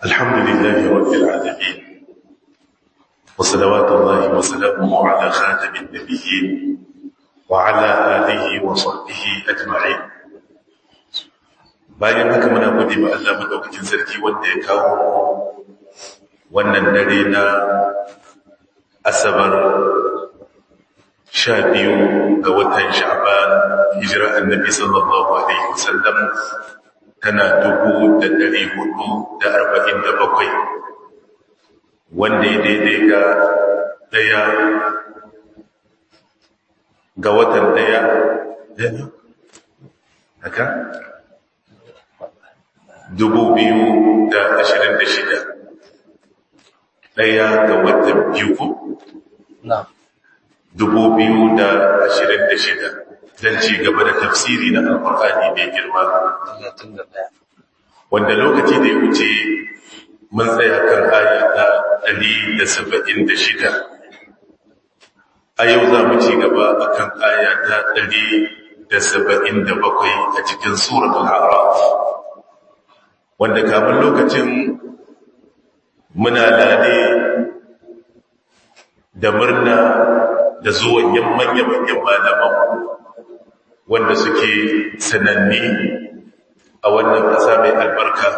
الحمد لله رب العالمين وصلوات الله وسلامه على خاتم النبيين وعلى آله وصحبه أجمعين bayan haka muna gode ma Allah madaukakin sarki wanda ya kawo wannan dare na asabar sha biyu ga watan sha'ban hijira annabi sallallahu alaihi wasallam tana dubu da dari hudu da arba'in da bakwai wanda ya daidai ga daya ga watan daya haka dubu biyu da ashirin da shida ɗaya ga watan biyu ko? dubu biyu da ashirin da shida don ci gaba da tafsiri na alkur'ani mai girma wanda lokaci da ya wuce mun tsaya kan aya ta ɗari da saba'in da shida a yau za mu ci gaba a kan aya ta ɗari da saba'in da bakwai a cikin suratul araf wanda kamun lokacin muna lade da murna da zuwan manya-manyan malaman wanda suke sananni a wannan ƙasa mai albarka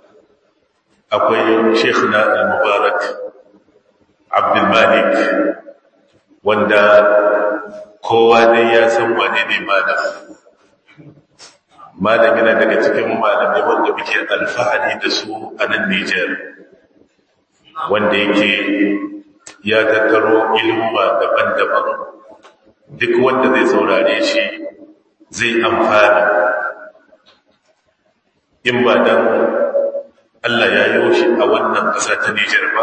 akwai shekuna al-mubarak abdulmalik wanda kowa dai ya san wane ne malam malam yana daga cikin malamai wanda muke alfahari da su a nan Nijar wanda yake ya tattaro ilma daban-daban duk wanda zai saurare shi zai amfana in ba dan Allah ya yi shi a wannan ƙasa ta Nijar ba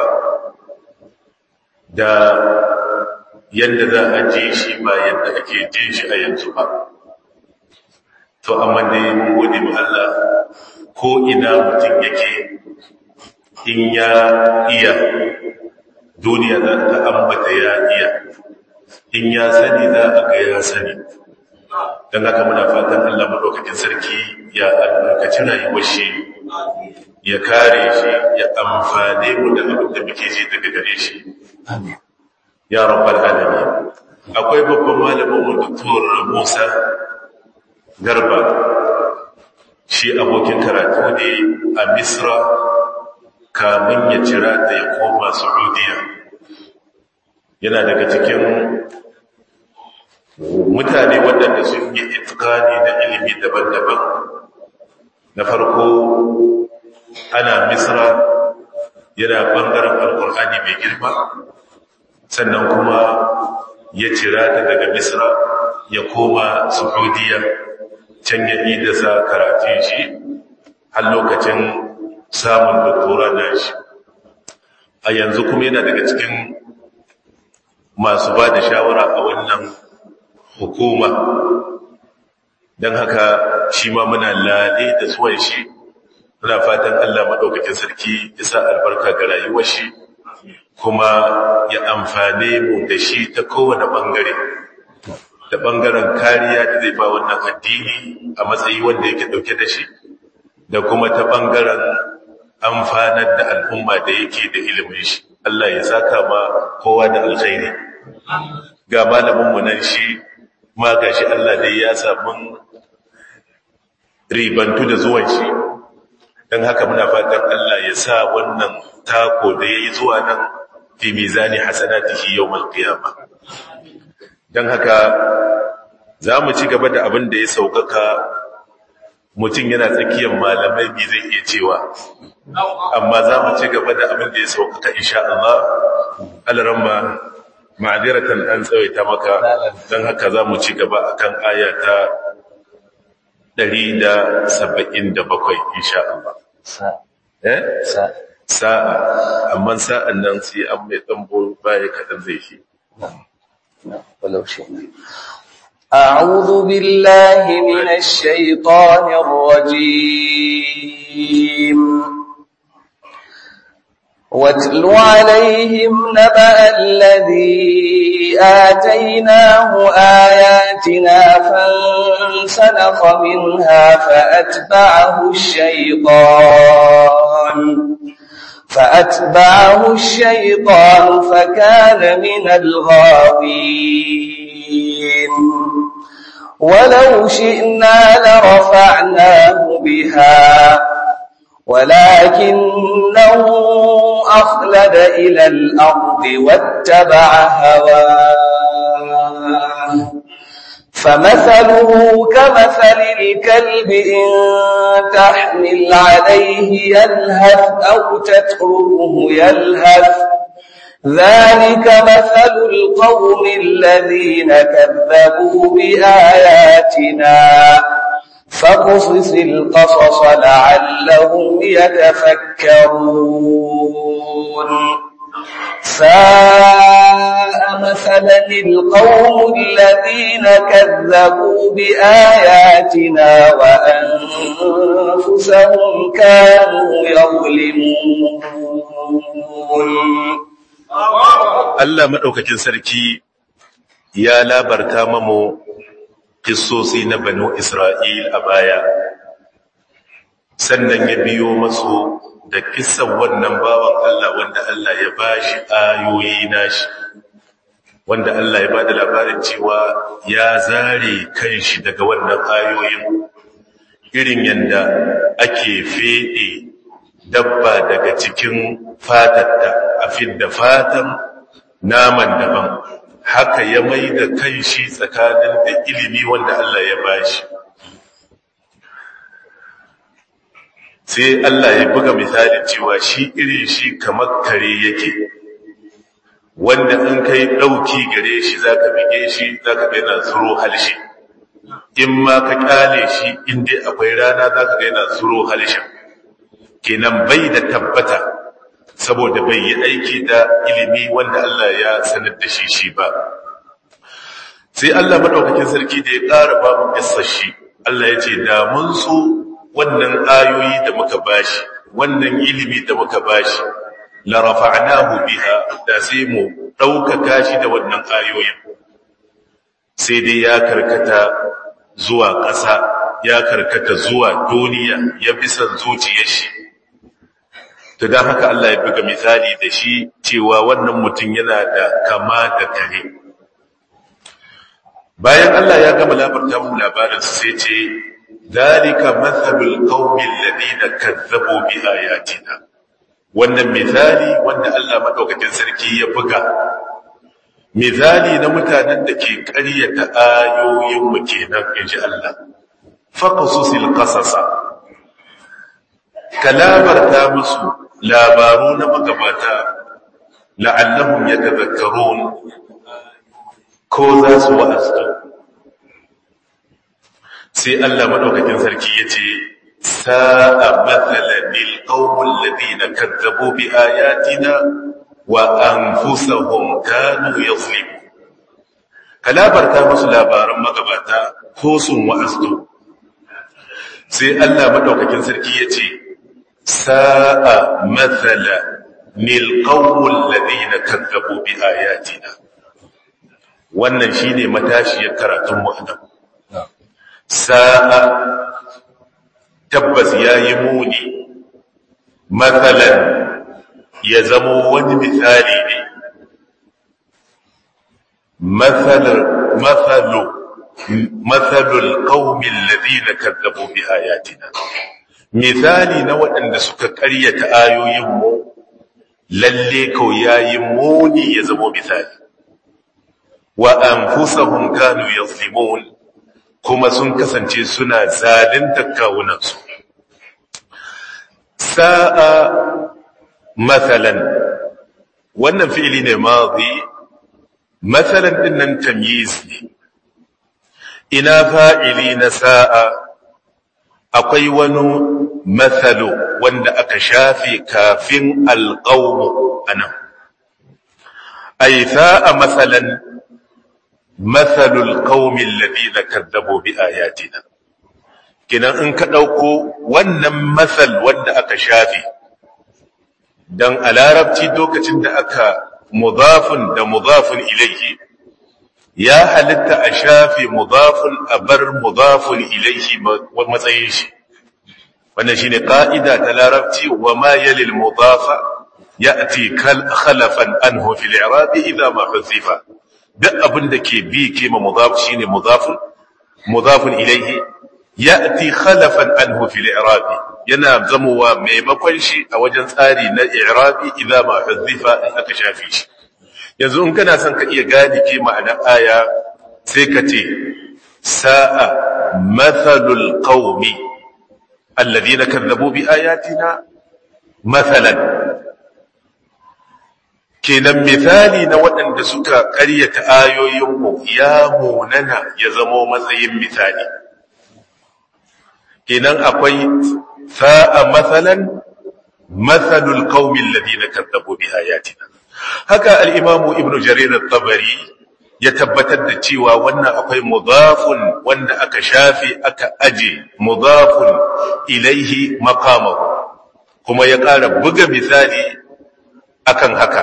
da yadda za a ji shi ba yadda ake jin shi a yanzu ba to amma dai mun gode mu Allah ko ina mutum yake in ya iya duniya za ta ambata ya iya in ya sani za a ga ya sani don haka muna fatan Allah madaukakin sarki ya albarkaci rayuwar shi ya kare shi ya amfane mu da abin da muke ji daga gare shi ya rabbal alamin akwai babban malamin mu Dr. Musa garba shi abokin karatu ne a misra kamun ya cira da ya koma saudiya yana daga cikin mutane waɗanda sun yi itikani na ilimi daban-daban na farko ana misra yana ɓangaren alkur'ani mai girma sannan kuma ya cira daga misra ya koma saudiya can ya da sa karatun shi har lokacin samun doktora na shi a yanzu kuma yana daga cikin masu ba da shawara a wannan hukuma don haka shi ma muna lale da suwan shi muna fatan Allah maɗaukakin sarki ya sa albarka ga rayuwar shi kuma ya amfane mu da shi ta kowane ɓangare da ɓangaren kariya da zai ba wannan addini a matsayi wanda yake ɗauke da shi da kuma ta ɓangaren amfanar da al'umma da yake da ilimin shi Allah ya saka ma kowa da alkhairi ga malaminmu nan shi ma ga shi Allah dai ya samun ribantu da zuwan shi don haka muna fatan Allah ya sa wannan tako da ya yi zuwa nan fi mizani hasanatihi yawmal qiyamah don haka za mu ci gaba da abin da ya saukaka mutum yana tsakiyar malamai bi zai iya cewa amma za mu ci gaba da abin da ya saukaka insha Allah alaramma ma'adiratan an tsawaita maka don haka za mu ci gaba akan aya ta 177 insha Allah eh sa'a amma sa'an nan sai an mai tambo baya kadan zai shi ولو شئنا أعوذ بالله من الشيطان الرجيم واتل عليهم نبأ الذي آتيناه آياتنا فانسلخ منها فأتبعه الشيطان فأتبعه الشيطان فكان من الغاوين ولو شئنا لرفعناه بها ولكنه أخلد إلى الأرض واتبع هواه فمثله كمثل الكلب إن تحمل عليه يلهث أو تتركه يلهث ذلك مثل القوم الذين كذبوا بآياتنا فقصص القصص لعلهم يتفكرون ساء مثلا القوم الذين كذبوا بآياتنا وأنفسهم كانوا يظلمون Allah maɗaukakin sarki ya labarta mamu kissosi na banu Isra'il a baya, sannan ya biyo masu da kissan wannan bawan Allah wanda Allah ya ba shi ayoyi nashi, wanda Allah ya ba da labarin cewa ya zare kan shi daga wannan ayoyin, irin yadda ake feɗe dabba daga cikin fatatta a fidda fatan naman daban haka ya mai da kan shi tsakanin da ilimi wanda Allah ya bashi sai Allah ya buga misalin cewa shi irin shi kamar kare yake wanda in kai ɗauki gare shi zaka bige shi zaka ga yana zuro halshe in ma ka kyale shi inda akwai rana zaka ga yana zuro halshen kenan bai da tabbata saboda bai yi aiki da ilimi wanda Allah ya sanar da shi shi ba sai Allah madaukakin sarki da ya ƙara ba mu shi Allah ya ce da mun so wannan ayoyi da muka bashi wannan ilimi da muka bashi la rafa'nahu biha da sai mu ɗaukaka shi da wannan ayoyin sai dai ya karkata zuwa ƙasa ya karkata zuwa duniya ya bi son zuciyar shi to don haka Allah ya buga misali da shi cewa wannan mutum yana da kama da kare bayan Allah ya gama labarta mu labarin sai ce dalika mathalul qaumil ladina kazzabu bi ayatina wannan misali wanda Allah madaukakin sarki ya buga misali na mutanen da ke ƙaryata ayoyin mu kenan inji Allah faqasusil qasasa kalabarta musu labaru na magabata la'allahum yatadhakkarun ko za su wa'azu sai Allah madaukakin sarki yace sa'a mathalan lil qaumil ladina kazzabu bi ayatina wa anfusuhum kanu yuzlimun kalabarta musu labaran magabata ko sun wa'azu sai Allah madaukakin sarki yace sa'a mathala nil qawmul ladina kazzabu bi ayatina wannan shine matashiyar karatun mu anan sa'a tabbas yayi muni mathalan ya zamo wani misali ne mathalar mathalu mathalul qaumil ladina kazzabu bi ayatina misali na waɗanda suka ƙaryata ayoyinmu lalle kau yayi muni ya zamo misali wa anfusahum kanu yazlimun kuma sun kasance suna zalunta kawunansu sa'a mathalan wannan fi'ili ne madhi mathalan din nan tamyiz ne ina fa'ili na sa'a akwai wani mathalu wanda aka shafe kafin alƙaunu anan ay sa'a mathalan mathalul qaumil ladina kadzabu bi ayatina kinan in ka dauko wannan mathal wanda aka shafe dan a larabci lokacin da aka mudafun da mudafun ilayhi ya halitta a shafe mudafun a bar mudafun ilayhi matsayin shi wannan shine ka'ida ta larabci wa ma yalil mudafa ya'ti kal khalafan anhu fil i'rab idha ma huzifa duk abin da ke bi ke ma mudaf shine mudafun mudafun ilayhi ya'ti khalafan anhu fil i'rab yana zamowa maimakon shi a wajen tsari na i'rabi idza ma huzifa in aka shafi shi yanzu in kana son ka iya gane ke ma'ana aya sai ka ce sa'a mathalul qaumi alladhina kadzabu bi ayatina mathalan kenan misali na waɗanda suka ƙaryata ayoyinmu ya munana ya zamo matsayin misali kenan akwai sa'a matsalan matsalul kaumin ladina kazzabu bi ayatina haka al-imamu ibnu jarir at-tabari ya tabbatar da cewa wannan akwai mudafun wanda aka shafe aka aje mudafun ilaihi maqamahu kuma ya ƙara buga misali akan haka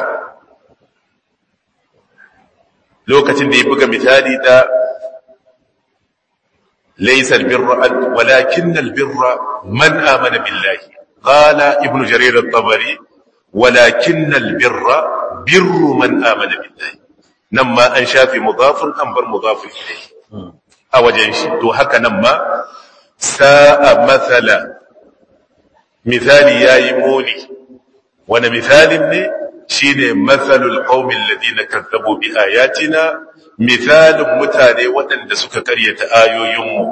lokacin da ya buga misali da laysa albirra walakin albirra man amana billahi qala ibnu jarir at-tabari walakin albirra birru man amana billahi nan ma an shafi mudafun an bar mudafun ilayhi a wajen shi to haka nan ma sa'a mathala misali yayi muni wani misalin ne shine mathalul qaumil ladina kazzabu bi ayatina misalin mutane waɗanda suka karyata ayoyinmu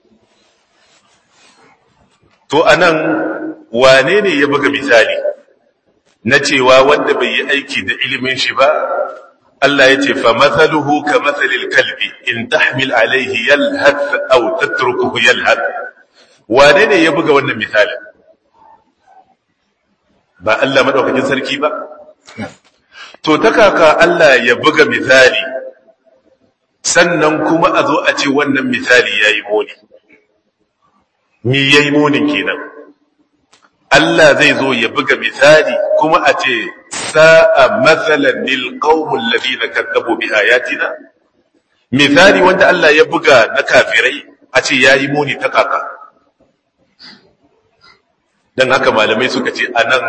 to anan wane ne ya buga misali na cewa wanda bai yi aiki da ilimin shi ba Allah ya ce fa mathaluhu ka mathalil kalbi in tahmil alaihi yalhath aw tatrukuhu yalhath wane ne ya buga wannan misalin ba Allah madaukakin sarki ba to ta kaka Allah ya buga misali sannan kuma a zo a ce wannan misali yayi muni mi yayi munin kenan Allah zai zo ya buga misali kuma a ce sa'a mathalan lil qaumil ladina kadzabu bi ayatina misali wanda Allah ya buga na kafirai a ce yayi muni ta kaka dan haka malamai suka ce anan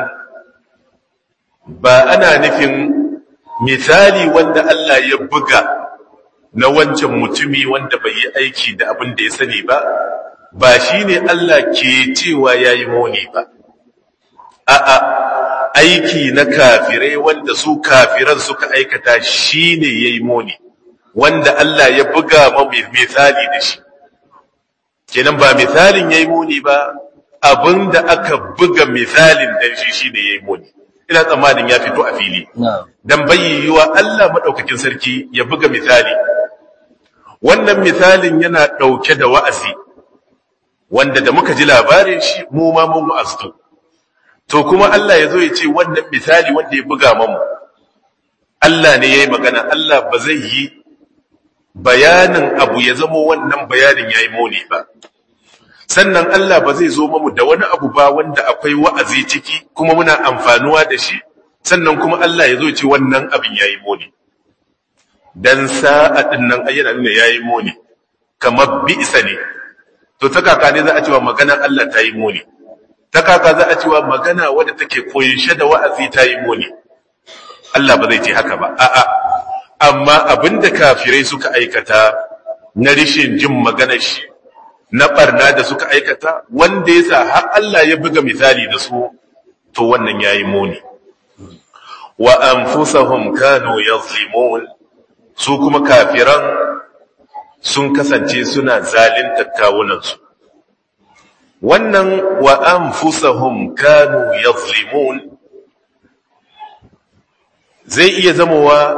ba ana nufin misali wanda Allah ya buga na wancan mutumi wanda bai yi aiki da abin da ya sani ba ba shine Allah ke cewa yayi muni ba a'a aiki na kafirai wanda su kafiran suka aikata shine yayi muni wanda Allah ya buga ma misali da shi kenan ba misalin yayi muni ba abinda aka buga misalin dan shi shine yayi muni ina tsammanin ya fito a fili dan bayyuwa Allah madaukakin sarki ya buga misali wannan misalin yana dauke da wa'azi wanda da muka ji labarin shi mu ma mun wa'aztu to kuma Allah ya zo ya ce wannan misali wanda ya buga mamu Allah ne yayi magana Allah ba zai yi bayanin abu ya zama wannan bayanin yayi muni ba sannan Allah ba zai zo mamu da wani abu ba wanda akwai wa'azi ciki kuma muna amfanuwa da shi sannan kuma Allah ya zo ce wannan abin yayi muni dan sa'a din nan ayyana nuna yayi muni kamar bi'sa ne to ta kaka ne za a cewa magana Allah ta yi muni ta kaka za a cewa magana wadda take koyinshe da wa'azi ta yi muni Allah ba zai ce haka ba a'a amma abinda kafirai suka aikata na rishin jin maganar shi na barna da suka aikata wanda ya sa har Allah ya buga misali da su to wannan yayi muni wa anfusahum kanu yazlimun su kuma kafiran sun kasance suna zalunta kawunansu wannan wa anfusahum kanu yazlimun zai iya zamowa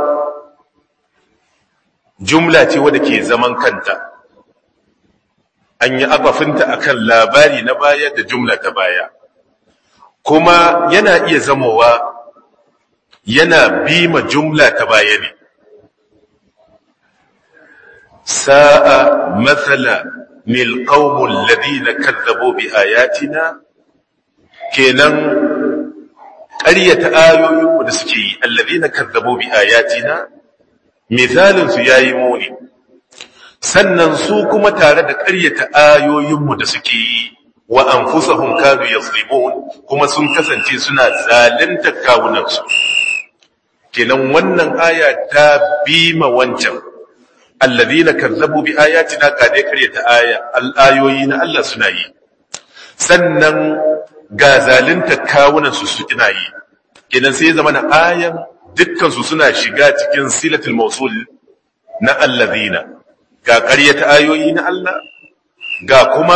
jumla ce wadda ke zaman kanta an yi abafinta akan labari na baya da jumla ta baya kuma yana iya zamowa yana bima jumla ta baya ne sa'a matsala mil qawmul ladina kazzabu bi ayatina kenan ƙaryata ayoyin da suke yi alladina kazzabu bi ayatina misalin su yayi muni sannan su kuma tare da ƙaryata ayoyinmu da suke yi wa anfusahum kanu yazlimun kuma sun kasance suna zalunta kawunansu kenan wannan aya ta bima wancan alladhina kazzabu bi ayatina ka dai karyata aya al-ayoyi na Allah suna yi sannan ga zalunta kawunansu su kina yi kenan sai zama na ayan dukkan su suna shiga cikin silatul mawsul na alladhina ga karyata ayoyi na Allah ga kuma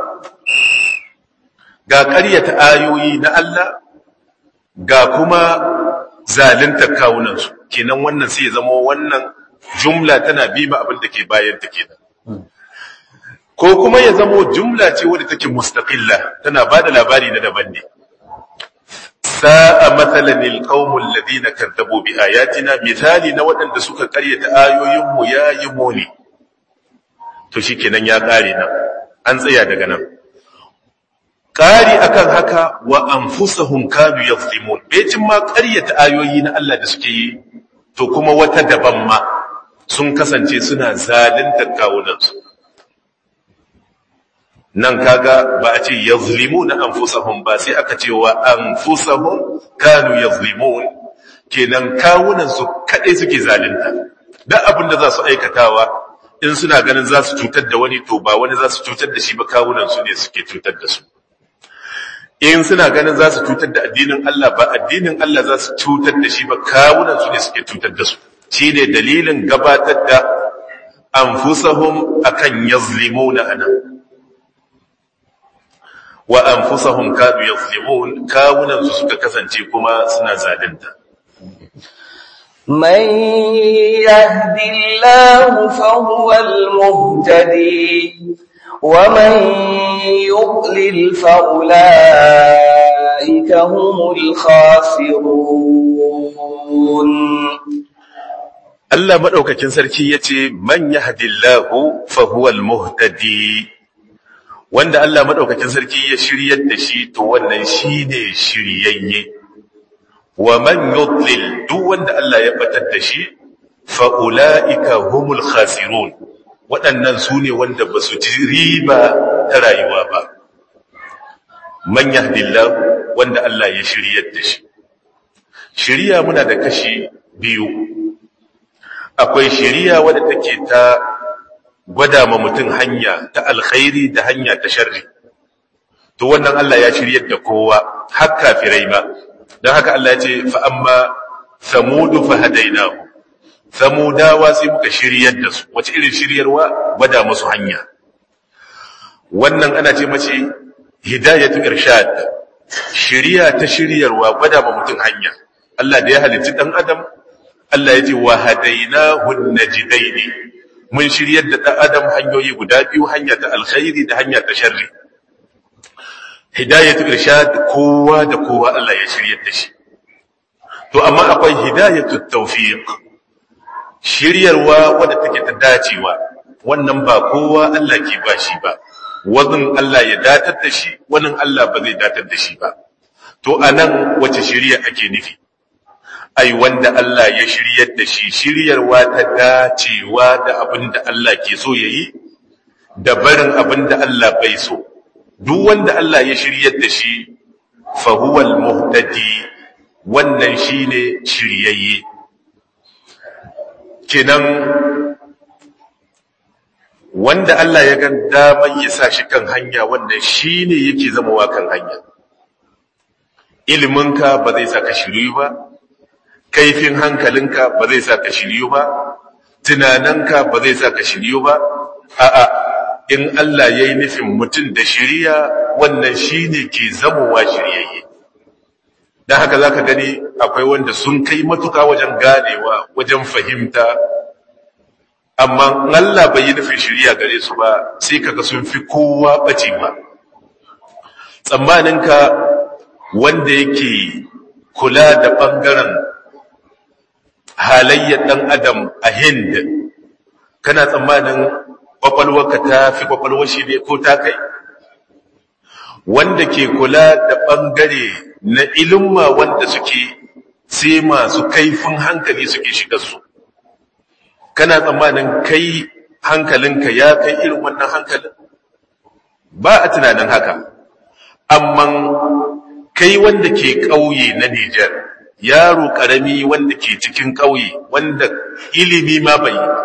ga ƙaryata ayoyi na Allah ga kuma zalunta kawunansu kenan wannan sai ya zama wannan jumla tana bima abin da ke bayan ta kenan ko kuma ya zama jumla ce wadda take mustaqilla tana bada labari na daban ne sa'a mathalan alqaumul ladina kadzabu bi ayatina misali na waɗanda suka ƙaryata ayoyin mu yayi muni to shikenan ya ƙare nan an tsaya daga nan ƙari akan haka wa anfusahum kanu yazlimun becin ma ƙaryata ayoyi na Allah da suke yi to kuma wata daban ma sun kasance suna zaluntar kawunansu nan kaga ba a ce yazlimuna anfusahum ba sai aka ce wa anfusahum kanu yazlimun kenan kawunansu kadai suke zalunta duk abin da za su aikatawa in suna ganin za su cutar da wani to ba wani za su cutar da shi ba kawunansu ne suke cutar da su in suna ganin za su cutar da addinin Allah ba addinin Allah za su cutar da shi ba kawunan su ne suke cutar da su shi ne dalilin gabatar da anfusahum akan yazlimuna ana wa anfusahum kadu yazlimun kawunan su suka kasance kuma suna zalunta من يهد الله فهو المهتدي ومن يضلل فأولئك هم الخاسرون Allah madaukakin sarki yace man yahdillahu fa huwal muhtadi wanda Allah madaukakin sarki ya shiryar da shi to wannan shine shiryayye wa man yudlil duk wanda Allah ya batar da shi fa ulaika humul khasirun waɗannan su ne wanda ba su ji riba ta rayuwa ba man yahdillah wanda Allah ya shiryar da shi shiriya muna da kashi biyu akwai shiriya wadda take ta gwada ma mutum hanya ta alkhairi da hanya ta sharri to wannan Allah ya shiryar da kowa har kafirai ma don haka Allah ya ce fa amma samudu fa hadainahu samudawa sai muka shiryar da su wace irin shiryarwa gwada musu hanya wannan ana ce mace hidayatu irshad shiriya ta shiryarwa gwada ma mutum hanya Allah da ya halicci dan adam Allah ya ce wa hadainahu najdaini mun shiryar da dan adam hanyoyi guda biyu hanya ta alkhairi da hanya ta sharri hidayatu irshad kowa da kowa Allah ya shiryar da shi to amma akwai hidayatu tawfiq shiryarwa wadda take ta dacewa wannan ba kowa Allah ke ba shi ba wazin Allah ya datar da shi wannan Allah ba zai datar da shi ba to anan wace shiriya ake nufi ai wanda Allah ya shiryar da shi shiryarwa ta dacewa da abin da Allah ke so yayi da barin abin da Allah bai so duk wanda Allah ya shiryar da shi fa huwal muhtadi wannan shine shiryayye kenan wanda Allah ya gan daman ya sa shi kan hanya wannan shine yake zama kan hanya iliminka ba zai sa ka shiryu ba kaifin hankalinka ba zai sa ka shiryu ba tunaninka ba zai sa ka shiryu ba a'a in Allah ya yi nufin mutum da shiriya wannan shine ke zamowa shiryayye don haka za ka gani akwai wanda sun kai matuka wajen ganewa wajen fahimta amma Allah bai yi nufin shirya gare su ba sai kaga sun fi kowa bace ba tsammaninka wanda yake kula da ɓangaren halayyar ɗan adam a hind kana tsammanin ƙwaƙwalwarka ta fi ƙwaƙwalwar shi ne ko ta kai wanda ke kula da ɓangare na ilimma wanda suke sai masu kaifin hankali suke shiga su kana tsammanin kai hankalinka ya kai irin wannan hankalin ba a tunanin haka amma kai wanda ke ƙauye na Nijar yaro ƙarami wanda ke cikin ƙauye wanda ilimi ma bai yi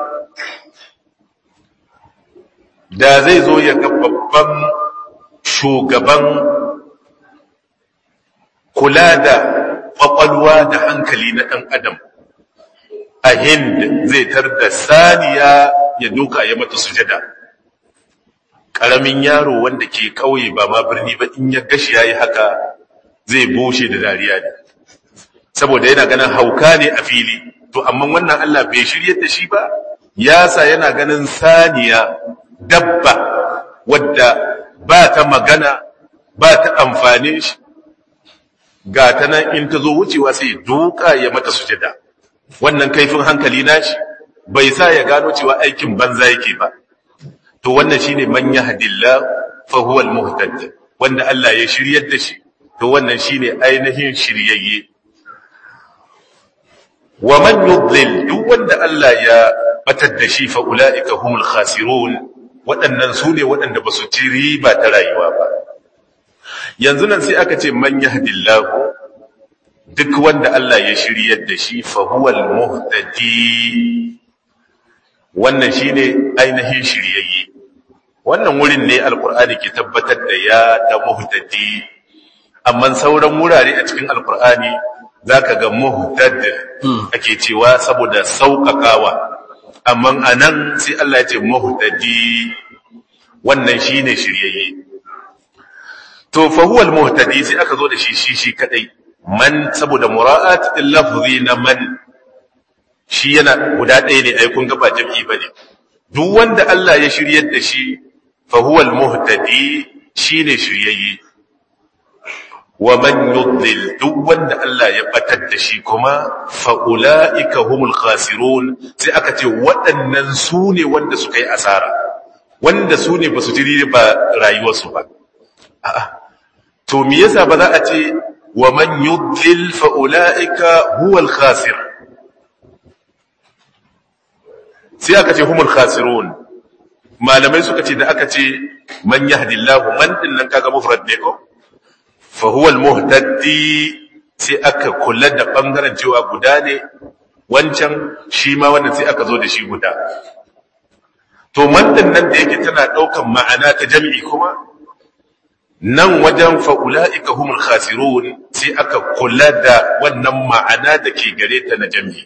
da zai zo ya ga babban shugaban kula da ƙwaƙwalwa da hankali na ɗan adam a hind zai tar da saniya ya duka ya mata sujada ƙaramin yaro wanda ke ƙauye ba ma birni ba in ya gashi ya yi haka zai bushe da dariya ne saboda yana ganin hauka ne a fili to amma wannan Allah bai shirye da shi ba yasa yana ganin saniya dabba wadda ba ta magana ba ta amfani shi ga ta nan in ta zo wucewa sai duka ya mata sujada wannan kaifin hankali nashi bai sa ya gano cewa aikin banza yake ba to wannan shine man yahdillah fa huwa al-muhtad wanda Allah ya shiryar da shi to wannan shine ainihin shiryayye wa man yudlil duk wanda Allah ya batar da shi fa ulaika humul khasirun waɗannan su ne waɗanda ba su ci riba ta rayuwa ba yanzu nan sai aka ce man yahdillahu duk wanda Allah ya shiryar da shi fa huwal muhtadi wannan shine ainihin shiryayye wannan wurin ne alqur'ani ke tabbatar da ya da muhtadi amma sauran wurare a cikin alqur'ani zaka ga muhtad ake cewa saboda sauƙaƙawa amma anan sai Allah ya ce muhtadi wannan shine shiryayye to fa huwa al-muhtadi sai aka zo da shi shi shi kadai man saboda mura'at al-lafzi na man shi yana guda ɗaya ne ai kun ga ba jami'i bane duk wanda Allah ya shiryar da shi fa huwa al-muhtadi shine shiryayye wa man yudlil duk wanda Allah ya batar da shi kuma fa ulaika humul khasirun sai aka ce waɗannan su ne wanda suka yi asara wanda su ne ba su jiri ba rayuwarsu ba a'a to me yasa ba za a ce wa man yudlil fa ulaika huwal khasir sai aka ce humul khasirun malamai suka ce da aka ce man yahdillahu man din nan kaga mufrad ne ko fa huwal muhtadi sai aka kula da bangaren cewa guda ne wancan shi ma wannan sai aka zo da shi guda to man din nan da yake tana daukan ma'ana ta jami'i kuma nan wajen fa'ula'ika humul khasirun sai aka kula da wannan ma'ana da ke gare ta na jami.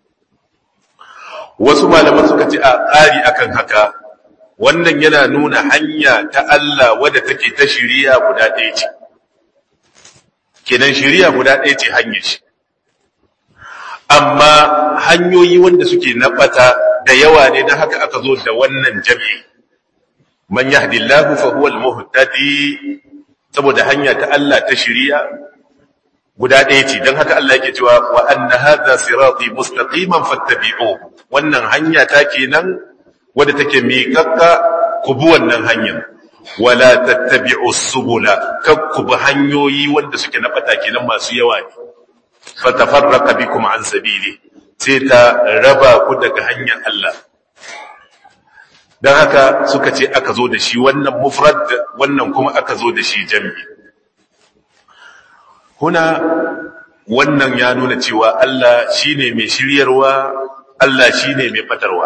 Wasu malaman suka ce a ƙari akan haka, wannan yana nuna hanya ta Allah wadda take ta shiriya guda ɗaya ce. Kenan shiriya guda ɗaya ce hanyar shi. Amma hanyoyi wanda suke na ɓata da yawa ne na haka aka zo da wannan jami'i. Man yahdillahu fa huwa al-muhtadi saboda hanya ta Allah ta shiriya guda ɗaya ce don haka Allah yake cewa wa anna hadha sirati mustaqiman fattabi'u wannan hanya ta kenan wadda take miƙaƙƙa ku bi wannan hanyar wala tattabi'u subula kak ku bi hanyoyi wanda suke na bata kenan masu yawa ne fatafarraqa bikum an sabili sai ta raba ku daga hanyar Allah don haka suka ce aka zo da shi wannan mufrad wannan kuma aka zo da shi jam'i huna wannan ya nuna cewa Allah shine mai shiryarwa Allah shine mai batarwa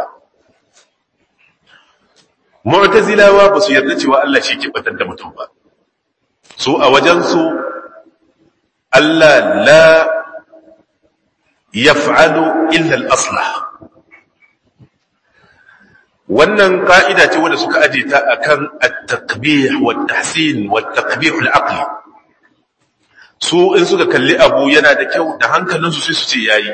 mu'tazilawa ba su yarda cewa Allah shi ke batar da mutum ba su a wajensu Allah la yaf'alu illa al-aslah wannan ka'ida ce wanda suka aje ta akan at-taqbih wa at-tahsin wa at-taqbih al-aqli su in suka kalli abu yana da kyau da hankalinsu sai su ce yayi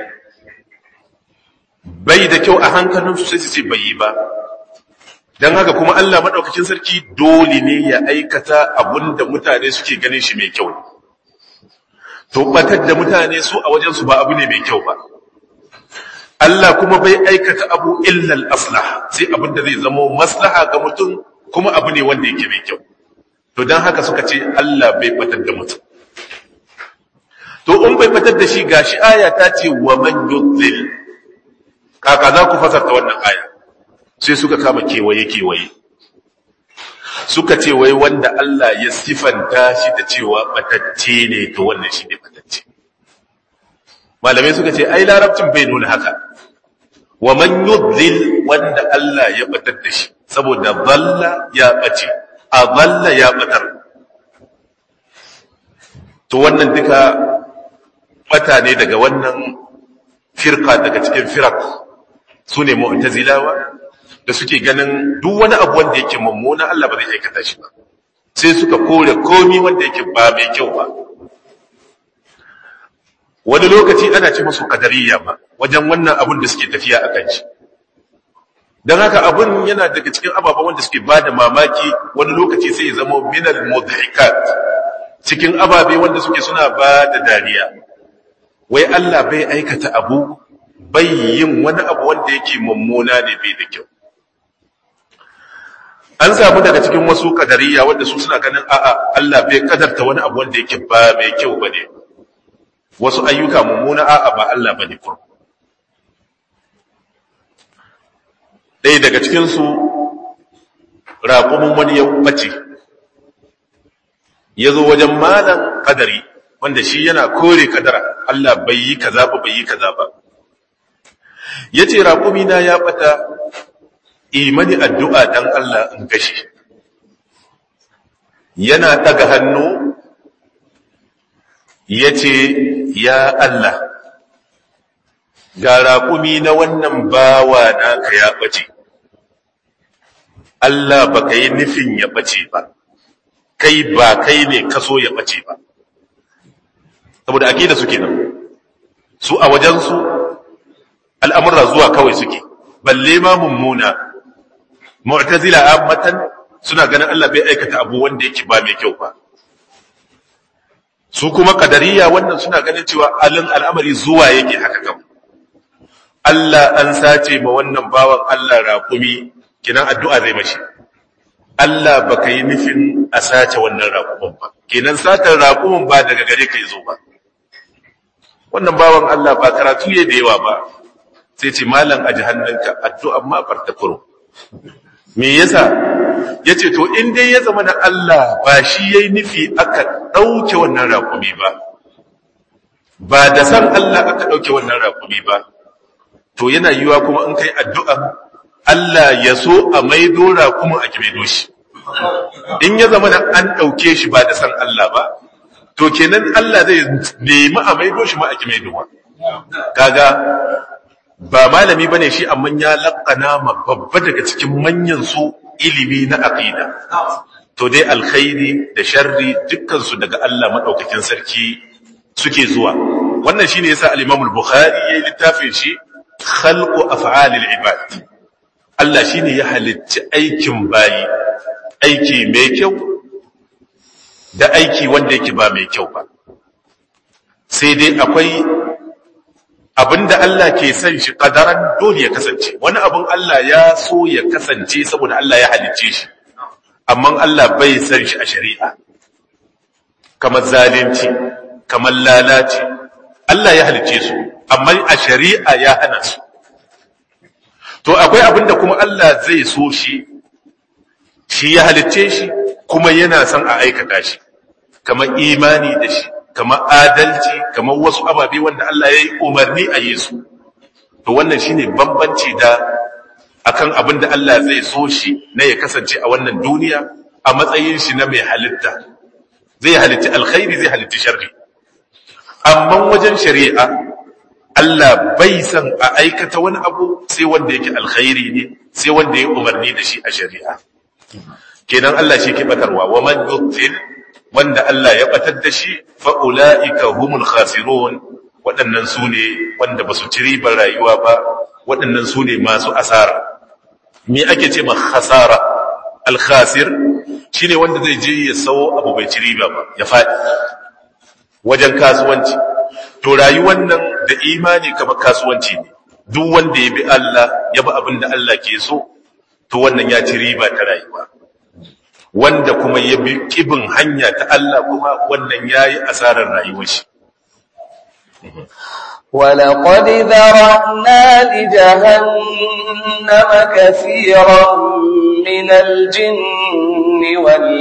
bai da kyau a hankalinsu sai su ce bai yi ba dan haka kuma Allah madaukakin sarki dole ne ya aikata abun da mutane suke ganin shi mai kyau to batar da mutane su a wajen su ba abu ne mai kyau ba Allah kuma bai aikata abu illal aslah sai abin da zai zama maslaha ga mutum kuma abu ne wanda yake mai kyau to dan haka suka ce Allah bai batar da mutum to in bai batar da shi gashi aya ta ce wa man yudlil kaka za ku fasarta wannan aya sai suka kama kewaye kewaye suka ce wai wanda Allah ya sifanta shi da cewa batacce ne to wannan shi ne batacce malamai suka ce ai larabcin bai nuna haka wa man yudlil wanda Allah ya batar da shi saboda dalla ya bace a dalla ya batar to wannan duka bata ne daga wannan firka daga cikin firak su ne mu'tazilawa da suke ganin duk wani abu wanda yake mummuna Allah ba zai aikata shi ba sai suka kore komi wanda yake ba mai kyau ba wani lokaci ana ce musu kadariya ba wajen wannan abun da suke tafiya a kan shi don haka abun yana daga cikin ababen wanda suke ba da mamaki wani lokaci sai ya zama minal mudhikat cikin ababe wanda suke suna ba da dariya wai Allah bai aikata abu bai yin wani abu wanda yake mummuna ne bai da kyau an samu daga cikin wasu kadariya wanda su suna ganin a'a Allah bai kadarta wani abu wanda yake ba mai kyau bane wasu ayyuka mummuna a'a ba Allah bane kur ɗaya daga cikin su raƙumin wani ya bace ya zo wajen malam kadari wanda shi yana kore kadara Allah bai yi kaza ba bai yi kaza ba yace raƙumi na ya bata imani addu'a dan Allah in gashi yana daga hannu yace ya Allah ga raƙumi na wannan bawa naka ya bace Allah baka yi nufin ya bace ba kai ba kai ne kaso ya bace ba saboda akida suke nan su a wajensu al'amurra zuwa kawai suke balle ma mummuna mu'tazila ammatan suna ganin Allah bai aikata abu wanda yake ba mai kyau ba su kuma kadariya wannan suna ganin cewa alin al'amari zuwa yake haka kam Allah an sace ma wannan bawan Allah raƙumi kinan addu'a zai mashi Allah baka yi nufin a sace wannan raƙumin ba kenan satar raƙumin ba daga gare ka zo ba wannan bawan Allah ba karatu ya da yawa ba sai ce malam aji hannunka addu'a ma farta kuro me yasa yace to in dai ya zama da Allah ba shi yayi nufi aka dauke wannan raƙumi ba ba da san Allah aka dauke wannan raƙumi ba to yana yiwa kuma in kai addu'a Allah ya so a maido raƙumin a kimedo shi in ya zama da an dauke shi ba da san Allah ba to kenan Allah zai nemi a maido shi ma a kimaidowa kaga ba malami bane shi amma ya laƙana ma babba daga cikin manyan su ilimi na aqida to dai alkhairi da sharri dukkan su daga Allah madaukakin sarki suke zuwa wannan shine yasa al-Imam al-Bukhari yayin littafin shi khalqu af'alil ibad Allah shine ya halicci aikin bayi aiki mai kyau da aiki wanda yake ba mai kyau ba sai dai akwai abinda Allah ke son shi kadaran dole ya kasance wani abin Allah ya so ya kasance saboda Allah ya halicce shi amma Allah bai son shi a shari'a kamar zalunci kamar lalaci Allah ya halicce su amma a shari'a ya hana su to akwai abinda kuma Allah zai so shi shi ya halicce shi kuma yana son a aikata shi kamar imani da shi kamar adalci kamar wasu ababe wanda Allah ya yi umarni a yi su to wannan shine bambanci da akan abin da Allah zai so shi na ya kasance a wannan duniya a matsayin shi na mai halitta zai halitta alkhairi zai halitta sharri amma wajen shari'a Allah bai san a aikata wani abu sai wanda yake alkhairi ne sai wanda ya umarni da shi a shari'a kenan Allah shi ke batarwa wa man yutil wanda Allah ya batar da shi fa ulaika humul khasirun waɗannan su ne wanda ba su ci ribar rayuwa ba waɗannan su ne masu asara me ake ce ma khasara al khasir shine wanda zai je ya sawo abu bai ci riba ba ya faɗi wajen kasuwanci to rayuwar nan da imani kamar kasuwanci ne duk wanda ya bi Allah ya bi abin da Allah ke so to wannan ya ci riba ta rayuwa wanda kuma ya bi kibin hanya ta Allah kuma wannan ya yi asarar rayuwar shi ولقد ذرأنا لجهنم كثيرا من الجن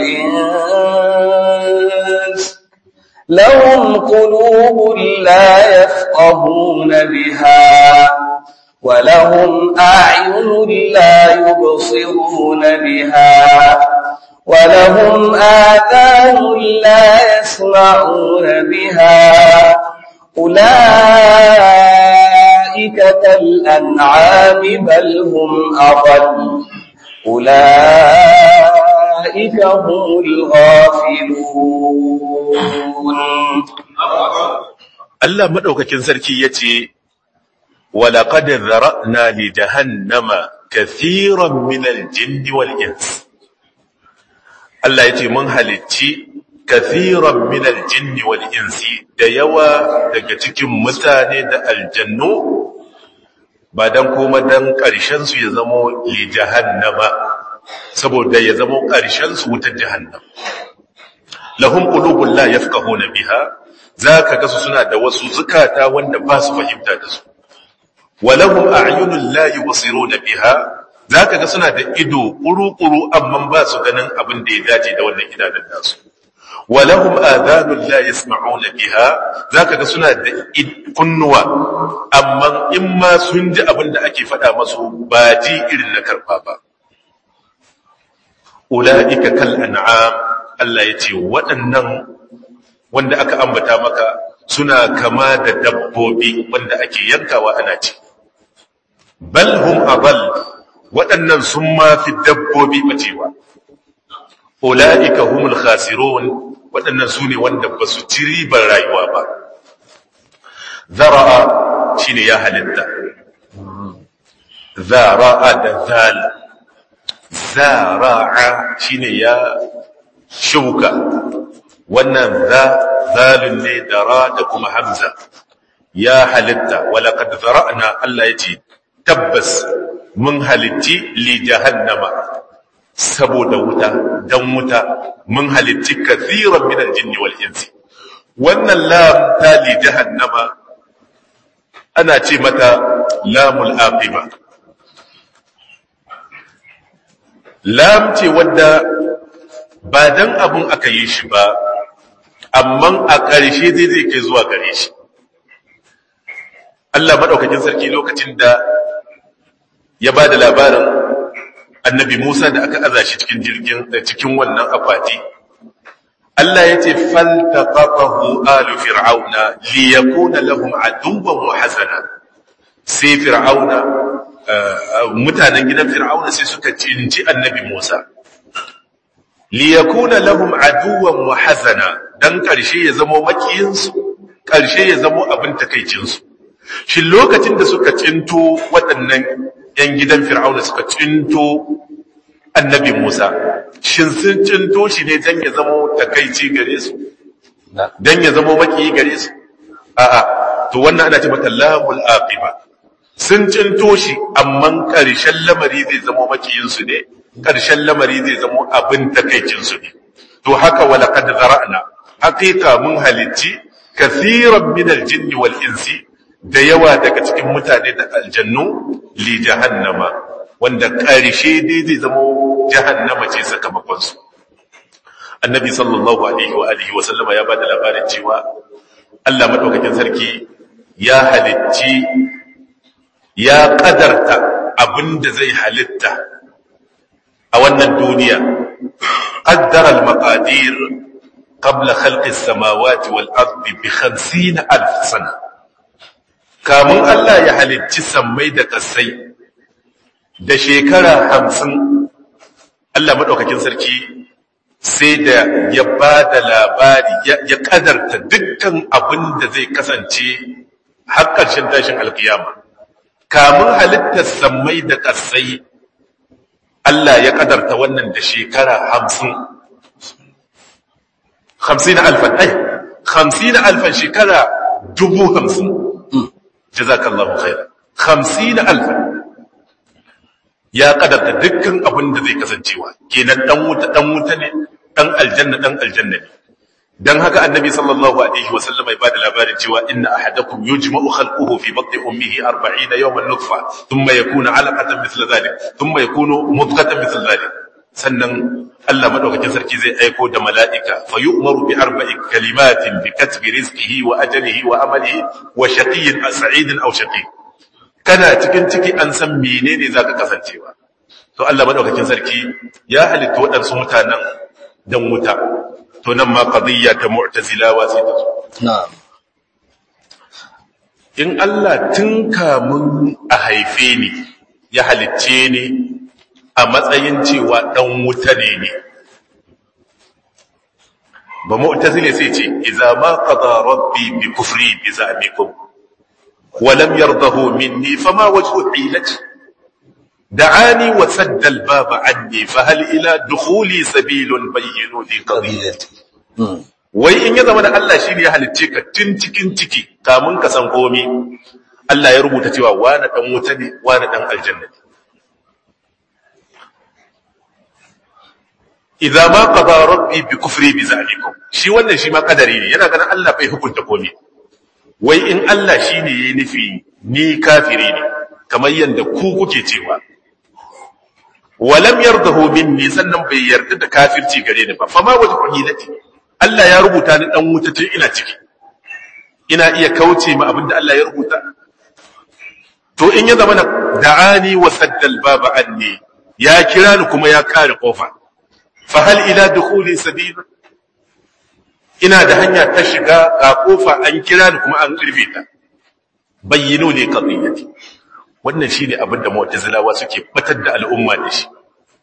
والإنس لهم قلوب لا يفقهون بها ولهم أعين لا يبصرون بها ولهم آذان لا يسمعون بها أولئك كالأنعام بل هم أضل أولئك هم الغافلون Allah madaukakin sarki yace walaqad zara'na li jahannama kathiran min al-jinni wal ins Allah yace mun halicci kathiran min al-jinni wal insi da yawa daga cikin mutane da aljannu ba dan kuma dan karshen su ya zamo li jahannama saboda ya zamo karshen su wutar jahannam lahum qulubun la yafqahuna biha zaka ga su suna da wasu zukata wanda ba su fahimta da su walahum a'yunun la yubsiruna biha zaka ga suna da ido kuru-kuru amma ba su ganin abin da ya dace da wannan idanun nasu walahum adhanun la yasma'una biha zaka ga suna da kunnuwa amma in ma sun ji abin da ake faɗa masu ba ji irin na karfa ba ulaika kal an'am Allah yace waɗannan wanda aka ambata maka suna kama da dabbobi wanda ake yankawa ana ci bal hum adall waɗannan sun ma fi dabbobi bacewa ulaika humul khasirun waɗannan su ne wanda ba su ci ribar rayuwa ba zara'a shine ya halitta zara'a da zal zara'a shine ya shuka wannan za zalun ne da ra da kuma hamza ya halitta walaqad zara'na Allah yace tabbas mun halitti li jahannama saboda wuta dan wuta mun halitti kathiran min aljinni wal insi wannan lam ta li jahannama ana ce mata lamul aqiba lam ce wadda ba dan abun aka yi shi ba amma a ƙarshe zai zai kai zuwa gare shi Allah maɗaukakin sarki lokacin da ya ba da labarin annabi Musa da aka aza shi cikin jirgin da cikin wannan akwati Allah ya ce faltaqafahu alu fir'auna liyakuna lahum aduwwan wa hasana sai fir'auna mutanen gidan fir'auna sai suka cinci annabi Musa liyakuna lahum aduwwan wa hasana dan karshe ya zama makiyinsu karshe ya zama abin takeicinsu shin lokacin da suka cinto waɗannan ‘yan gidan fir'auna suka cinto annabi Musa, shin sun cinto shi ne don ya zamo takaici gare su, don ya zamo makiyi gare su? A'a, to wannan ana ce mata lamul aqiba. Sun cinto shi, amma ƙarshen lamari zai zamo makiyinsu ne, ƙarshen lamari zai zamo abin takaicinsu ne. To haka wala kad zara'na, haƙiƙa mun halicci kathiran min aljinni wal insi da yawa daga cikin mutane da aljannu li jahannama wanda ƙarshe dai zai zama jahannama ce sakamakonsu annabi sallallahu alaihi wa alihi wa sallama ya bada labarin cewa Allah madaukakin sarki ya halicci ya kadarta abinda zai halitta a wannan duniya qaddara al-maqadir qabla khalqi as-samawati wal ardi bi 50000 sana kamun Allah ya halicci sammai da ƙasai da shekara hamsin Allah maɗaukakin sarki sai da ya ba da labari ya ƙadarta dukkan abin da zai kasance har ƙarshen tashin alkiyama kamun halittar sammai da ƙasai Allah ya ƙadarta wannan da shekara hamsin hamsin alfan ai hamsin alfan shekara dubu hamsin jazakallahu khairan 50 alfa ya kadarta dukkan abin da zai kasancewa kenan dan wuta dan wuta ne dan aljanna dan aljanna ne dan haka annabi sallallahu alaihi wasallam ya bada labarin cewa inna ahadakum yujma'u khalquhu fi batni ummihi 40 yawman nutfa thumma yakunu 'alaqatan mithla dhalik thumma yakunu mudghatan mithla dhalik sannan Allah madaukakin sarki zai aiko da mala'ika fa yu'maru bi arba'i kalimatin bi katbi rizqihi wa ajalihi wa amalihi wa shaqiyyin sa'idin aw shaqi kana cikin ciki an san menene zaka kasancewa to Allah madaukakin sarki ya halitta waɗansu mutanen dan wuta to nan ma qadiyya ta mu'tazilawa sai ta zo na'am in Allah tun kamun a haife ni ya halicce ni a matsayin cewa dan wuta ne ne ba mu'tazile sai ce idza ma qada rabbi bi kufri bi za'mikum wa lam yardahu minni fama wajhu hilati da'ani wa sadda al-baba anni fa hal ila dukhuli sabilun bayyinu li qadiyati Mm. wai in ya zama da Allah shi ne ya halicce ka tun cikin ciki kamun ka san komi Allah ya rubuta cewa wani dan wuta ne wani dan aljanna ne idza ma qada rabbi bi kufri bi zalikum shi wannan shi ma kadari ne yana ganin Allah bai hukunta komi wai in Allah shi ne ya nufi ni kafiri ne kamar yanda ku kuke cewa walam yardahu minni sannan bai yarda da kafirci gare ni ba fa ma wajhu hilati Allah ya rubuta ni dan wuta tun ina ciki ina iya kauce ma abinda Allah ya rubuta to in ya zama na da'ani wa saddal baba anni ya kira ni kuma ya kare kofa fa hal ila dukhuli sabila ina da hanya ta shiga ga kofa an kira ni kuma an rufe ta bayyinu li qadiyati wannan shine abinda mu'tazilawa suke batar da al'umma da shi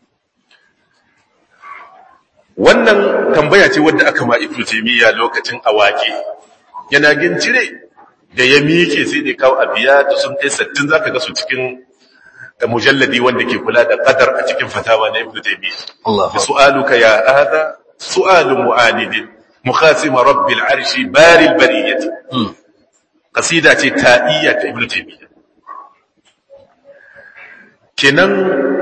wannan tambaya ce wadda aka ma ibnu taymiya lokacin awaki yana gincire da ya miƙe sai da kawo abiya da sun kai 60 zaka ga su cikin mujalladi wanda ke kula da qadar a cikin fatawa na ibnu taymiya Allah bi su'aluka ya hada su'alu mu'anidin mukhasim rabbil arshi baril bariyati Mm. qasida ce ta'iyya ta ibnu taymiya kenan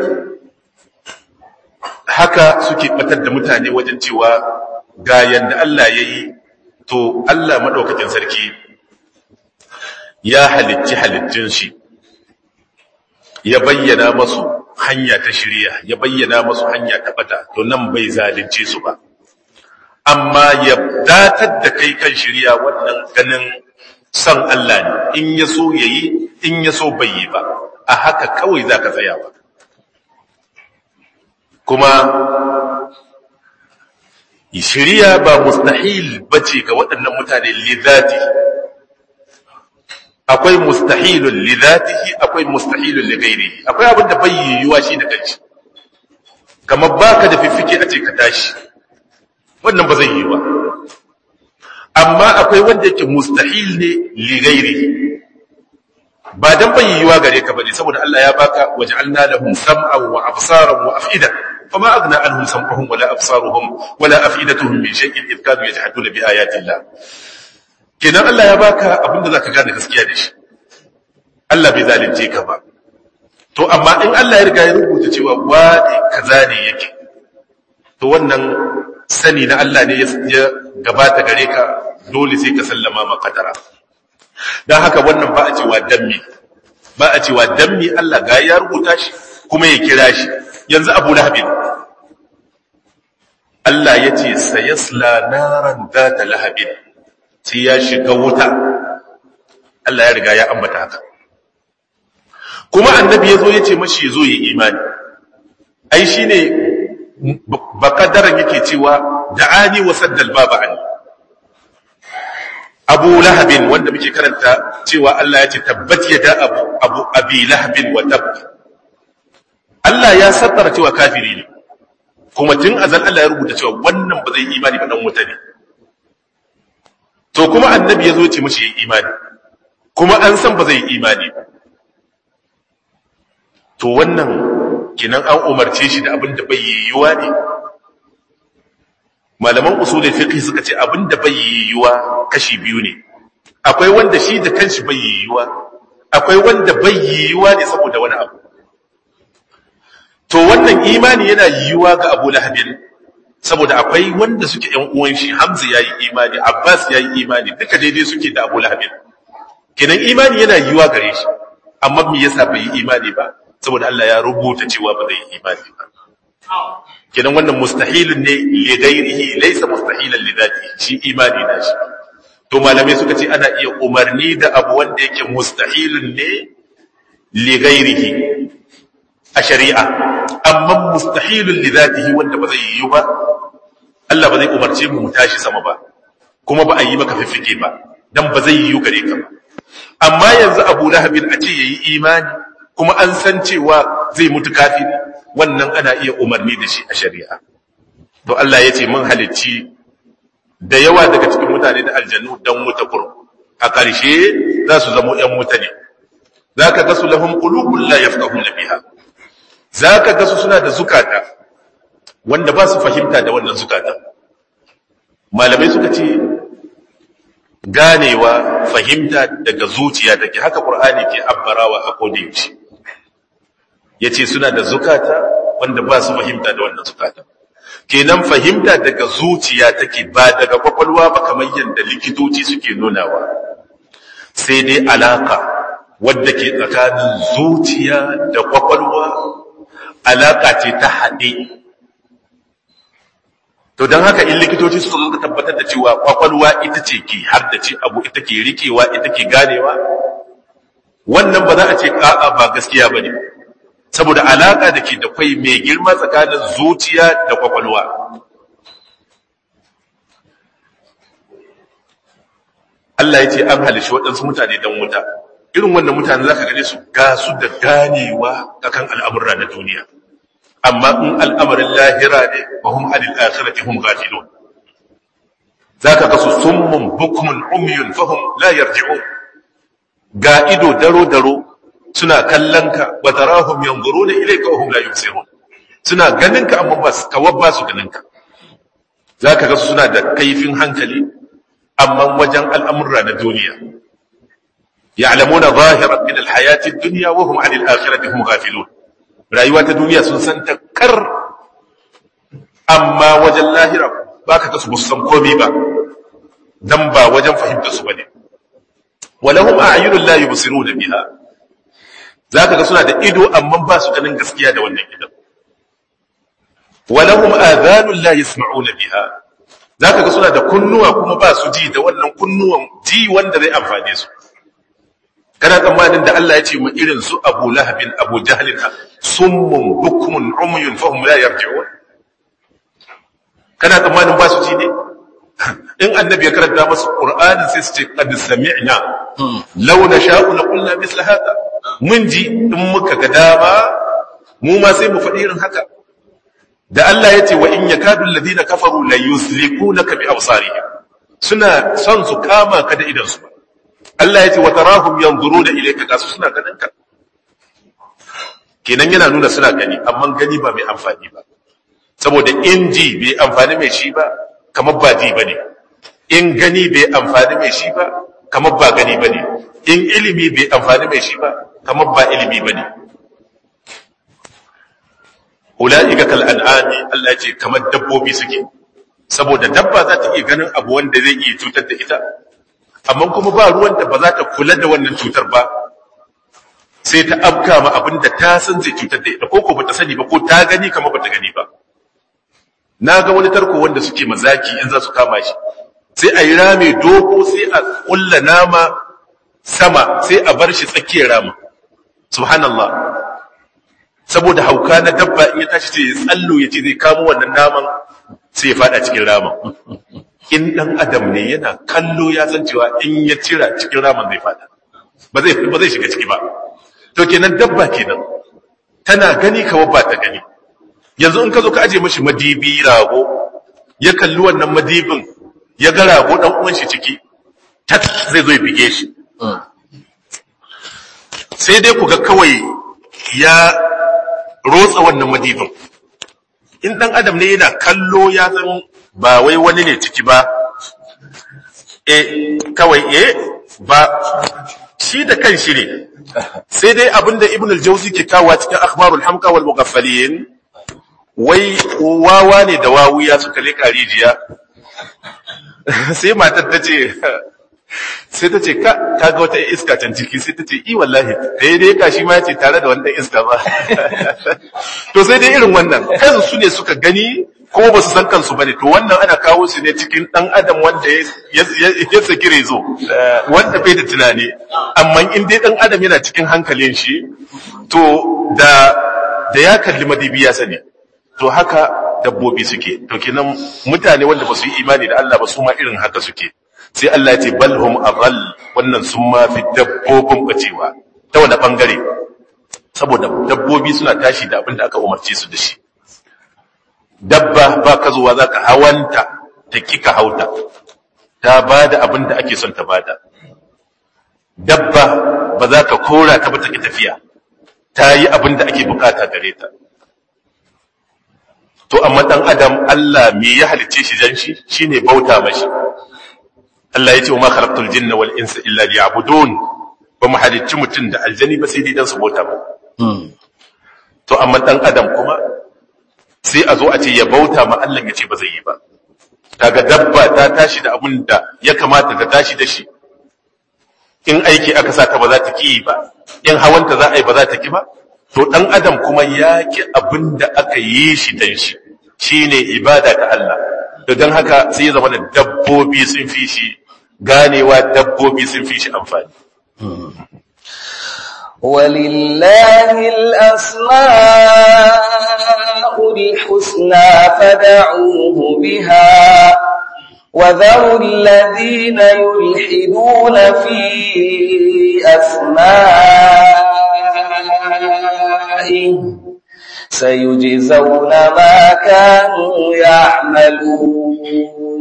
haka suke batar da mutane wajen cewa ga yanda Allah ya yi to Allah maɗaukakin sarki ya halicci halittun shi ya bayyana masu hanya ta shirya ya bayyana masu hanya ta bata to nan bai zalunce su ba amma ya datar da kai kan shirya wannan ganin son Allah ne in ya so ya yi in ya so bai yi ba a haka kawai za ka tsaya ba kuma shirya ba mustahil bace ga waɗannan mutane lidati akwai mustahilun lidatihi akwai mustahilun lighairihi akwai abin da bai yiwuwa shi da kanshi kamar baka da fiffike a ce ka tashi wannan ba zai yi ba amma akwai wanda yake mustahil ne lighairihi ba dan bai yiwuwa gare ka bane saboda Allah ya baka waj'alna lahum sam'an wa absaran wa af'ida fama aghna anhum sam'uhum wala absaruhum wala af'idatuhum min shay'in idh kanu yajhaduna bi ayati Allah kenan Allah ya baka abinda zaka gane gaskiya da shi Allah bai zalunce ka ba to amma in Allah ya riga ya rubuta cewa wani kaza ne yake to wannan sani na Allah ne ya gabata gare ka dole sai ka sallama makadara don haka wannan ba a cewa dammi ba a cewa dammi Allah ga ya rubuta shi kuma ya kira shi yanzu abu lahabin Allah ya ce sayasla naran ta lahabin sai ya shiga wuta Allah ya riga ya ambata haka kuma annabi ya zo ya ce mashi ya zo ya imani ai shi ne bakadaran yake cewa da'ani wa saddal baba ani abu lahabin wanda muke karanta cewa Allah ya ce tabbat yada abu abu abi lahabin wa tab Allah ya sattara cewa kafiri ne kuma tun azal Allah ya rubuta cewa wannan ba zai yi imani ba dan wuta ne to kuma annabi ya zo ce mashi yi imani kuma an san ba zai yi imani ba to wannan kinan an umarce shi da abin da bai yiwuwa ne malaman usulul fiqh suka ce abin da bai yiwuwa kashi biyu ne akwai wanda shi da kanshi bai yiwuwa akwai wanda bai yiwuwa ne saboda wani abu to wannan imani yana yiwuwa ga Abu Lahabin saboda akwai wanda suke ‘yan uwan shi Hamza ya yi imani Abbas ya yi imani duka daidai suke da Abu Lahabin kenan imani yana yiwa gare shi amma me yasa bai yi imani ba saboda Allah ya rubuta cewa ba zai yi imani ba kenan wannan mustahilun ne li ghairihi laysa mustahilan li dhatihi shi imani na shi to malamai suka ce ana iya umarni da abu wanda yake mustahilun ne li ghairihi a shari'a amma mustahilun li dhatihi wanda ba zai yi ba Allah ba zai umarce mu mu tashi sama ba kuma ba a yi maka fifike ba dan ba zai yi gare ka ba amma yanzu Abu Lahabin a ce yayi imani kuma an san cewa zai mutu kafiri wannan ana iya umarni da shi a shari'a to Allah ya ce mun halicci da yawa daga cikin mutane da aljannu dan wuta kur a ƙarshe za su zamo ‘yan wuta ne za ka gasu lahum qulubun la yafqahuna biha za ka gasu suna da zukata wanda ba su fahimta da wannan zukata malamai suka ce ganewa fahimta daga zuciya take haka qur'ani ke abbarawa a kodayaushe ya ce suna da zukata wanda ba su fahimta da wannan zukata kenan fahimta daga zuciya take ba daga kwakwalwa ba kamar yadda likitoci suke nunawa sai dai alaka wadda ke tsakanin zuciya da kwakwalwa alaka ce ta haɗe to don haka in likitoci suka zo tabbatar da cewa kwakwalwa ita ce ke har da ce abu ita ke rikewa ita ke ganewa wannan ba za a ce a'a ba gaskiya ba ne saboda alaka da ke da kwai mai girma tsakanin zuciya da kwakwalwa Allah ya ce an halishi waɗansu mutane don wuta irin wannan mutane za ka gane su ga su da ganewa akan al'amurra na duniya amma in al'amarin lahira ne ba hum anil akhirati hum ghafilun zaka ga su summun bukmun umyun fahum la yarji'un ga ido daro daro suna kallon ka wa tarahum yanzuruna ilayka wa hum la yubsirun suna ganin ka amma ba kawar ba su ganin ka zaka ga suna da kaifin hankali amma wajen al'amurra na duniya ya'lamuna zahiran min al-hayati ad-dunya wa hum 'anil akhirati hum ghafilun rayuwa ta duniya sun san ta kar amma wajen lahira baka ga su san komai ba dan ba wajen fahimta su bane walahum a'yunun la yubsiruna biha zaka ga suna da ido amma ba su ganin gaskiya da wannan idan walahum adhanun la yasma'una biha zaka ga suna da kunnuwa kuma ba su ji da wannan kunnuwan ji wanda zai amfane su kana tsammanin da Allah ya ce mu irin su Abu Lahabin Abu Jahlin summun bukmun umyun fahum la yarji'un kana tsammanin ba su ji ne in annabi ya karanta masu qur'ani sai su ce qad sami'na law nasha'u la qulna misla hada mun ji in muka ga dama mu ma sai mu faɗi irin haka da Allah ya ce wa in yakadu alladhina kafaru la yuslikunaka bi absarihim suna son su kama ka da idan su Allah ya ce wa tarahum yanzuruna ilayka ga su suna ganin ka kenan yana nuna suna gani amma gani ba mai amfani ba saboda in ji bai amfani mai shi ba kamar ba ji bane in gani bai amfani mai shi ba kamar ba gani bane in ilimi bai amfani mai shi ba kamar ba ilimi bane ulaika kal an'ami Allah ya ce kamar dabbobi suke saboda dabba za ta iya ganin abu wanda zai iya cutar da ita amma kuma ba ruwan da ba za ta kula da wannan cutar ba sai ta afka ma abin da ta san zai cutar da ita ko ko bata sani ba ko ta gani kamar bata gani ba na ga wani tarko wanda suke mazaki in za su kama shi sai a yi rame dogo sai a kulla nama sama sai a bar shi tsakiyar rama subhanallah saboda hauka na dabba in ya tashi sai ya tsallo ya ce zai kamo wannan naman sai ya fada cikin raman in dan adam ne yana kallo ya san cewa in ya cira cikin raman zai fada ba zai ba zai shiga ciki ba to kenan dabba kenan tana gani kawai ba ta gani yanzu in ka zo ka aje mashi madibi rago ya kalli wannan madibin ya ga rago dan uwan shi ciki tat zai zo ya bige shi sai dai ku ga kawai ya rotsa wannan madibin in dan adam ne yana kallo ya san ba wai wani ne ciki ba e kawai e ba shi da kan shi ne sai dai abinda ibn al-jawzi ke kawo cikin akhbarul hamqa wal mughaffalin wai wawa ne da wawuya suka leka rijiya sai matar ta ce sai ta ce ka ga wata iska can ciki sai ta ce i wallahi dai dai ka shi ma ce tare da wanda iska ba to sai dai irin wannan kansu su ne suka gani ko ba su san kansu bane to wannan ana kawo su ne cikin dan adam wanda ya saki rezo wanda bai da tunani amma in dai dan adam yana cikin hankalin shi to da da ya kalli madibi ya sani to haka dabbobi suke to kenan mutane wanda ba su yi imani da Allah ba su ma irin haka suke sai Allah ya ce balhum adall wannan sun ma fi dabbobin bacewa ta wani bangare saboda dabbobi suna tashi da abin da aka umarce su da shi dabba ba ka zuwa za ka hawanta ta kika hauta ta ba da abin da ake son ta bada dabba ba za ka kora ta ba ta ki tafiya ta yi abin da ake bukata gare ta to amma dan adam Allah me ya halice shi dan shi shine bauta mashi Allah ya ce wa ma khalaqtul jinna wal insa illa liya'budun ba mu halicci mutum da aljani ba sai dai dan su bauta ba to amma dan adam kuma sai a zo a ce ya bauta ma Allah ya ce ba zai yi ba kaga dabba ta tashi da abin da ya kamata ta tashi da shi in aiki aka sa ta ba za ta ki ba in hawanta za a yi ba za ta ki ba to dan adam kuma ya ki abin da aka yi shi dan shi shine ibada ta Allah to dan haka sai ya zama da dabbobi sun fi shi ganewa dabbobi sun fi shi amfani ولله الأسماء الحسنى فدعوه بها وذروا الذين يلحدون في أسمائه سيجزون ما كانوا يعملون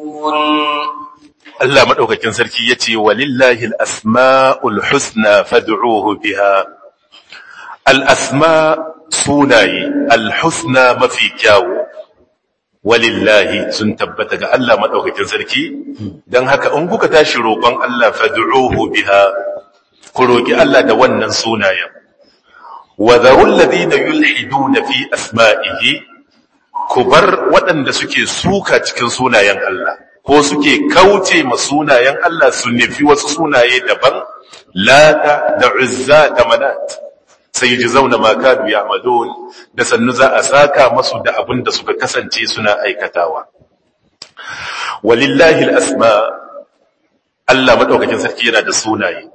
Allah madaukakin sarki yace walillahi al-asma'ul husna fad'uhu biha al-asma sunaye al-husna mafi kyawu walillahi sun tabbata ga Allah madaukakin sarki dan haka in kuka tashi roƙon Allah fad'uhu biha ku roki Allah da wannan sunayen wa dharul ladina yulhiduna fi asma'ihi ku bar waɗanda suke suka cikin sunayen Allah ko suke kauce ma sunayen Allah su nufi wasu sunaye daban lata da uzza da manat sai ji zauna ma kanu ya'malun da sannu za a saka masu da abin da suka kasance suna aikatawa walillahi al-asma Allah madaukakin sarki yana da sunaye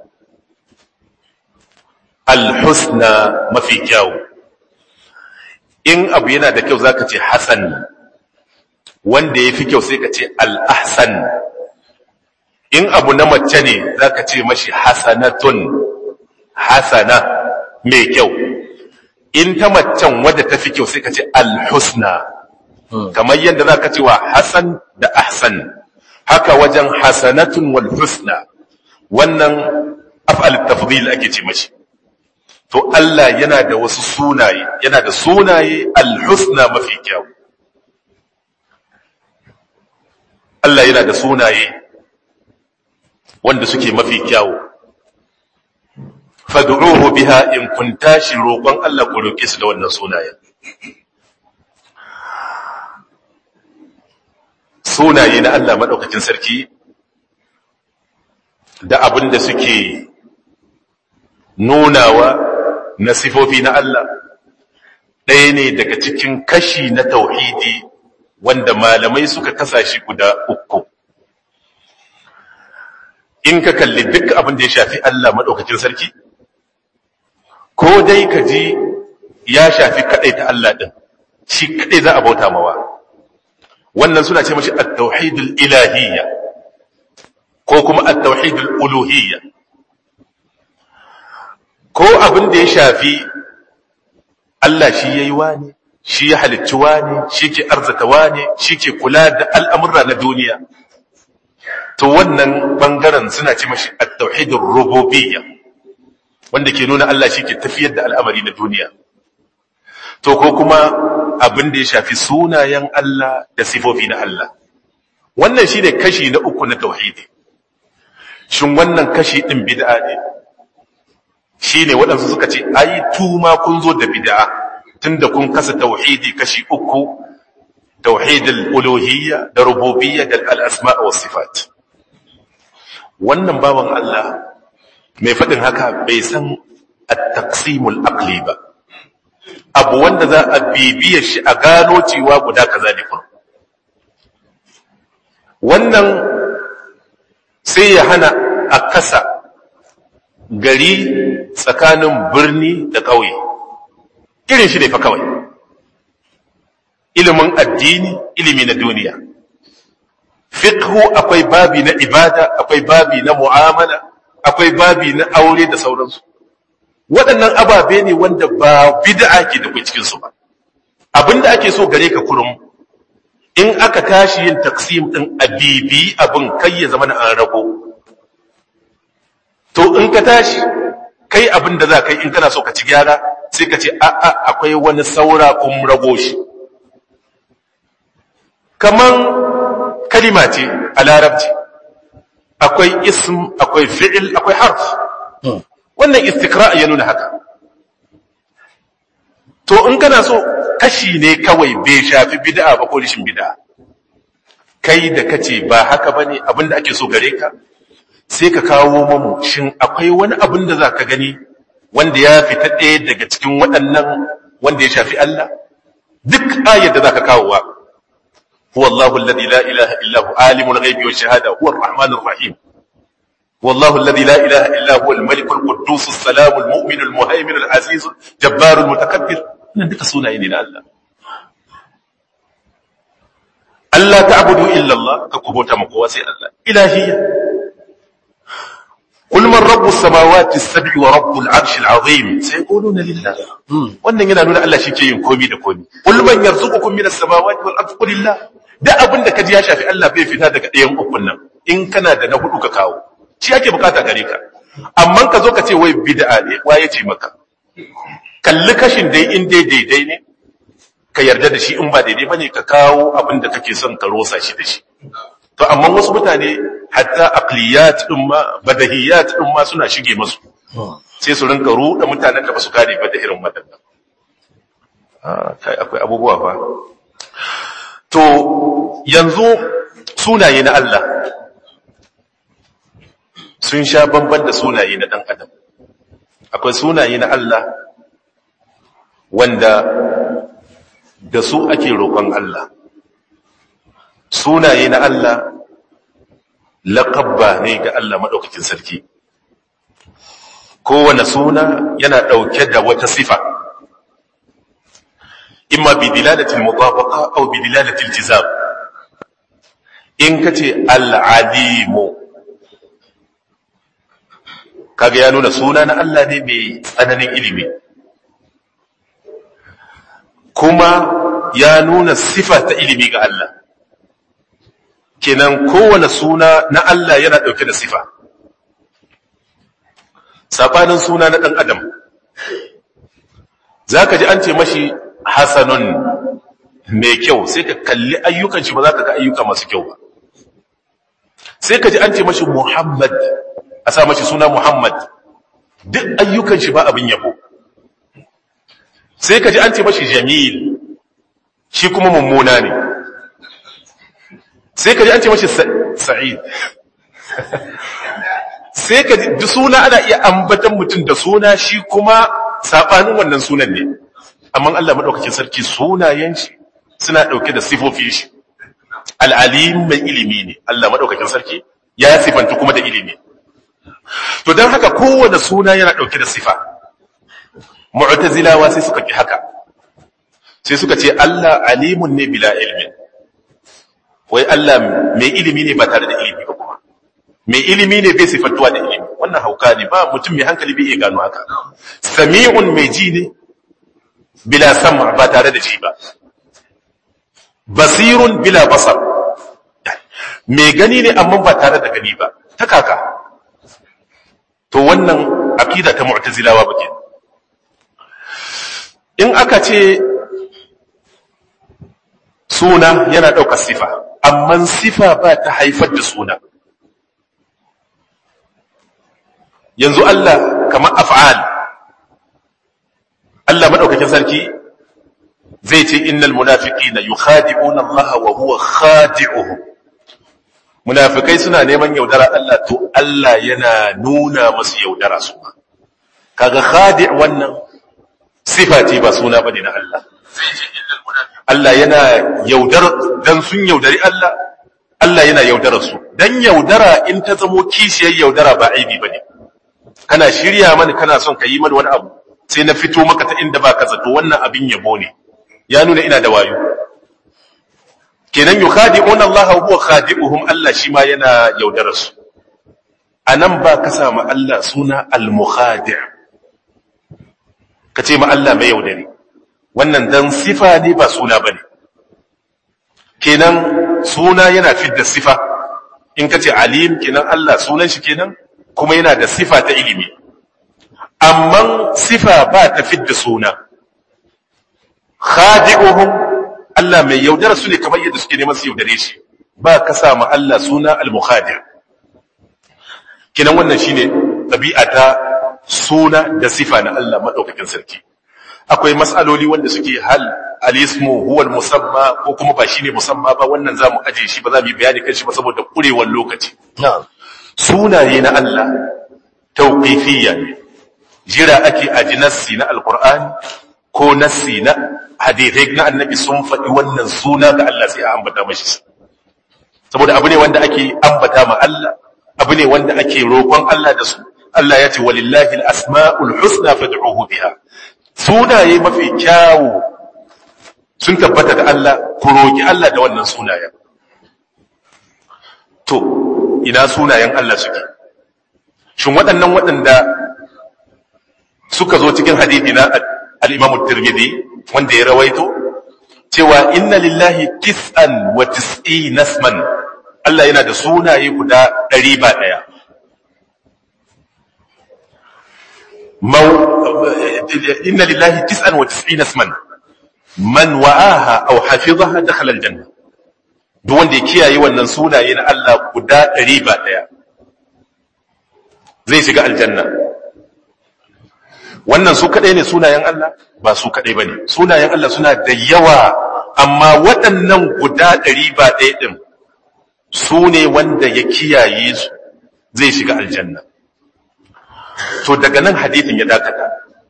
al-husna mafi kyau in abu yana da kyau zaka ce hasan wanda ya fi kyau sai ka ce al'ahsan in abu na mace ne za ka ce mashi hasanatun hasana mai kyau in ta macen wadda ta fi kyau sai ka ce alhusna kamar yadda za ka ce wa hasan da ahsan haka wajen hasanatun wal husna wannan af'al tafdil ake ce mashi to Allah yana da wasu sunaye yana da sunaye alhusna mafi kyau Allah yana da sunaye wanda suke mafi kyawu fad'uhu biha in kun tashi roƙon Allah ku roƙe su da wannan sunayen sunaye na Allah madaukakin sarki da abin da suke nunawa na sifofi na Allah ɗaya ne daga cikin kashi na tauhidi wanda malamai suka kasa shi guda uku in ka kalli duk abin da ya shafi Allah maɗaukacin sarki ko dai ka ji ya shafi kaɗai ta Allah ɗin shi kaɗai za a bauta mawa wannan suna ce mashi at-tauhidul ilahiyya ko kuma at-tauhidul uluhiyya ko abin da ya shafi Allah shi yayi wani shi ya halicci wane shi ke arzata wane shi ke kula da al'amurra na duniya to wannan ɓangaren suna ce mashi a tauhidin rububiyya wanda ke nuna Allah shi ke tafiyar da al'amari na duniya to ko kuma abin da ya shafi sunayen Allah da sifofi na Allah wannan shi ne kashi na uku na tauhidi shin wannan kashi ɗin bid'a ne shi ne waɗansu suka ce ai tuma kun zo da bid'a tunda kun kasa tauhidi kashi uku tauhidul uluhiyya da rububiyya da al-asma' wa sifat wannan bawan Allah mai fadin haka bai san at-taqsimul aqli ba abu wanda za a bibiye shi a gano cewa guda kaza ne kuma wannan sai ya hana a kasa gari tsakanin birni da ƙauye irin shi ne fa kawai ilimin addini ilimi na duniya fiqhu akwai babi na ibada akwai babi na mu'amala akwai babi na aure da sauransu waɗannan ababe ne wanda ba bid'a ke da cikin su ba abinda ake so gare ka kurum in aka tashi yin taksim din abibi abin kai ya zama na an rago to in ka tashi kai abin da za ka yi in kana so ka ci gyara sai ka ce a'a akwai wani saura kun rago shi kaman kalima ce a larabci akwai ism akwai fi'il akwai harf wannan istikra ya nuna haka to in kana so kashi ne kawai bai shafi bid'a ba ko rishin bid'a kai da kace ba haka bane abinda ake so gare ka sai ka kawo mamu shin akwai wani abin da zaka gani wanda ya fita ɗaya daga cikin waɗannan wanda ya shafi Allah duk ayar da zaka kawo wa huwa Allahu alladhi la ilaha illa hu alimul ghaibi wash shahada huwa ar-rahmanur rahim والله الذي لا إله إلا هو الملك القدوس السلام المؤمن المهيمن العزيز جبار المتكبر nan duka sunaye ne na Allah Allah ta'budu illa Allah ka kubota maka kowa sai Allah ilahiyya قل من رب السماوات السبع ورب العرش العظيم سيقولون لله wannan yana nuna Allah shike yin komi da komi qul man yarzuqukum minas samawati wal ardi qulillah da abin da kaji ya shafi Allah bai fita daga ɗayan ukun nan in kana da na hudu ka kawo shi ake bukata gare ka amma ka zo ka ce wai bid'a ne wa ya ce maka kalli kashin dai in dai daidai ne ka yarda da shi in ba daidai bane ka kawo abin da kake son ka rosa shi da shi to amma wasu mutane hatta aqliyat din ma badahiyat din ma suna shige musu sai su rinka ruɗa mutanen da ba su gane ba da irin wadannan kai akwai abubuwa fa to yanzu sunaye na Allah sun sha bamban da sunaye na ɗan adam akwai sunaye na Allah wanda da su ake roƙon Allah sunaye na Allah laƙabba ne ga Allah maɗaukakin sarki kowane suna yana ɗauke da wata sifa imma bi dilalatil mutabaqa aw bi dilalatil jizab in kace al-alimu kaga ya nuna suna na Allah ne mai tsananin ilimi kuma ya nuna sifa ta ilimi ga Allah kenan kowane suna na Allah yana ɗauke da sifa saɓanin suna na ɗan adam za ka ji an ce mashi hasanun mai kyau sai ka kalli ayyukan shi ba za ka ga ayyuka masu kyau ba sai ka ji an ce mashi muhammad a sa mashi suna Muhammad duk ayyukan shi ba abin yabo sai ka ji an ce mashi Jamil shi kuma mummuna ne sai ka ji an ce mashi Sa'id sai ka ji suna ana iya ambatan mutum da suna shi kuma sabanin wannan sunan ne amma Allah madaukakin sarki sunayen shi suna dauke da sifofin shi al-alim mai ilimi ne Allah madaukakin sarki ya sifanta kuma da ilimi to don haka kowane suna yana ɗauke da sifa mu'tazilawa sai suka ki haka sai suka ce Allah alimun ne bila ilmin wai Allah mai ilimi ne ba tare da ilimi ba kuma mai ilimi ne bai sifantuwa da ilimi wannan hauka ne ba mutum mai hankali bai iya gano haka sami'un mai ji ne bila sama ba tare da ji ba basirun bila basar mai gani ne amma ba tare da gani ba ta kaka to wannan aqida ta mu'tazilawa bake in aka ce suna yana ɗaukar sifa amma sifa ba ta haifar da suna yanzu Allah kamar af'al Allah madaukakin sarki zai ce innal munafiqina yukhadi'una Allah wa huwa khadi'uhum munafikai suna neman yaudara Allah to Allah yana nuna masu yaudara su kaga khadi' wannan sifa ce ba suna bane na Allah Allah yana yaudar dan sun yaudari Allah Allah yana yaudara su dan yaudara in ta zamo kishiyar yaudara ba aibi bane kana shirya mani kana son ka yi mani wani abu sai na fito maka ta inda baka zato wannan abin yabo ne ya nuna ina da wayo kenan yukhadi'un Allah wa huwa khadi'uhum Allah shi ma yana yaudara su anan ba ka sa ma Allah suna al-mukhadi' ka ce ma Allah mai yaudari wannan dan sifa ne ba suna bane kenan suna yana fidda sifa in ka ce alim kenan Allah sunan shi kenan kuma yana da sifa ta ilimi amma sifa ba ta fidda suna khadi'uhum Allah mai yaudara su ne kamar yadda suke neman su yaudare shi ba ka sa ma Allah suna al-mukhadi' kinan wannan shine ɗabi'a ta suna da sifa na Allah madaukakin sarki akwai mas'aloli wanda suke hal al-ismu huwa al-musamma ko kuma ba shine musamma ba wannan zamu aje shi ba za mu yi bayani kan shi ba saboda kurewar lokaci na'am sunaye na Allah tauqifiyya ne jira ake aji nassi na alqur'ani ko nassi na hadithai na annabi sun faɗi wannan suna ga Allah sai a ambata mashi saboda abu ne wanda ake ambata ma Allah abu ne wanda ake roƙon Allah da su Allah ya ce walillahi al-asma'ul husna fad'uhu biha sunaye mafi kyawu sun tabbata da Allah ku roki Allah da wannan sunayen to ina sunayen Allah suke shin waɗannan waɗanda suka zo cikin hadithi na al-Imam tirmidhi wanda ya rawaito cewa inna lillahi tis'an wa tis'ina isman Allah yana da sunaye guda ɗari ba ɗaya inna lillahi tis'an wa tis'ina isman man wa'aha aw hafizaha dakhala al-janna duk wanda ya kiyaye wannan sunaye na Allah guda ɗari ba ɗaya zai shiga aljanna wannan su kaɗai ne sunayen Allah ba su kaɗai ba ne sunayen Allah suna da yawa amma waɗannan guda ɗari ba ɗaya ɗin su ne wanda ya kiyaye su zai shiga aljanna to daga nan hadithin ya dakata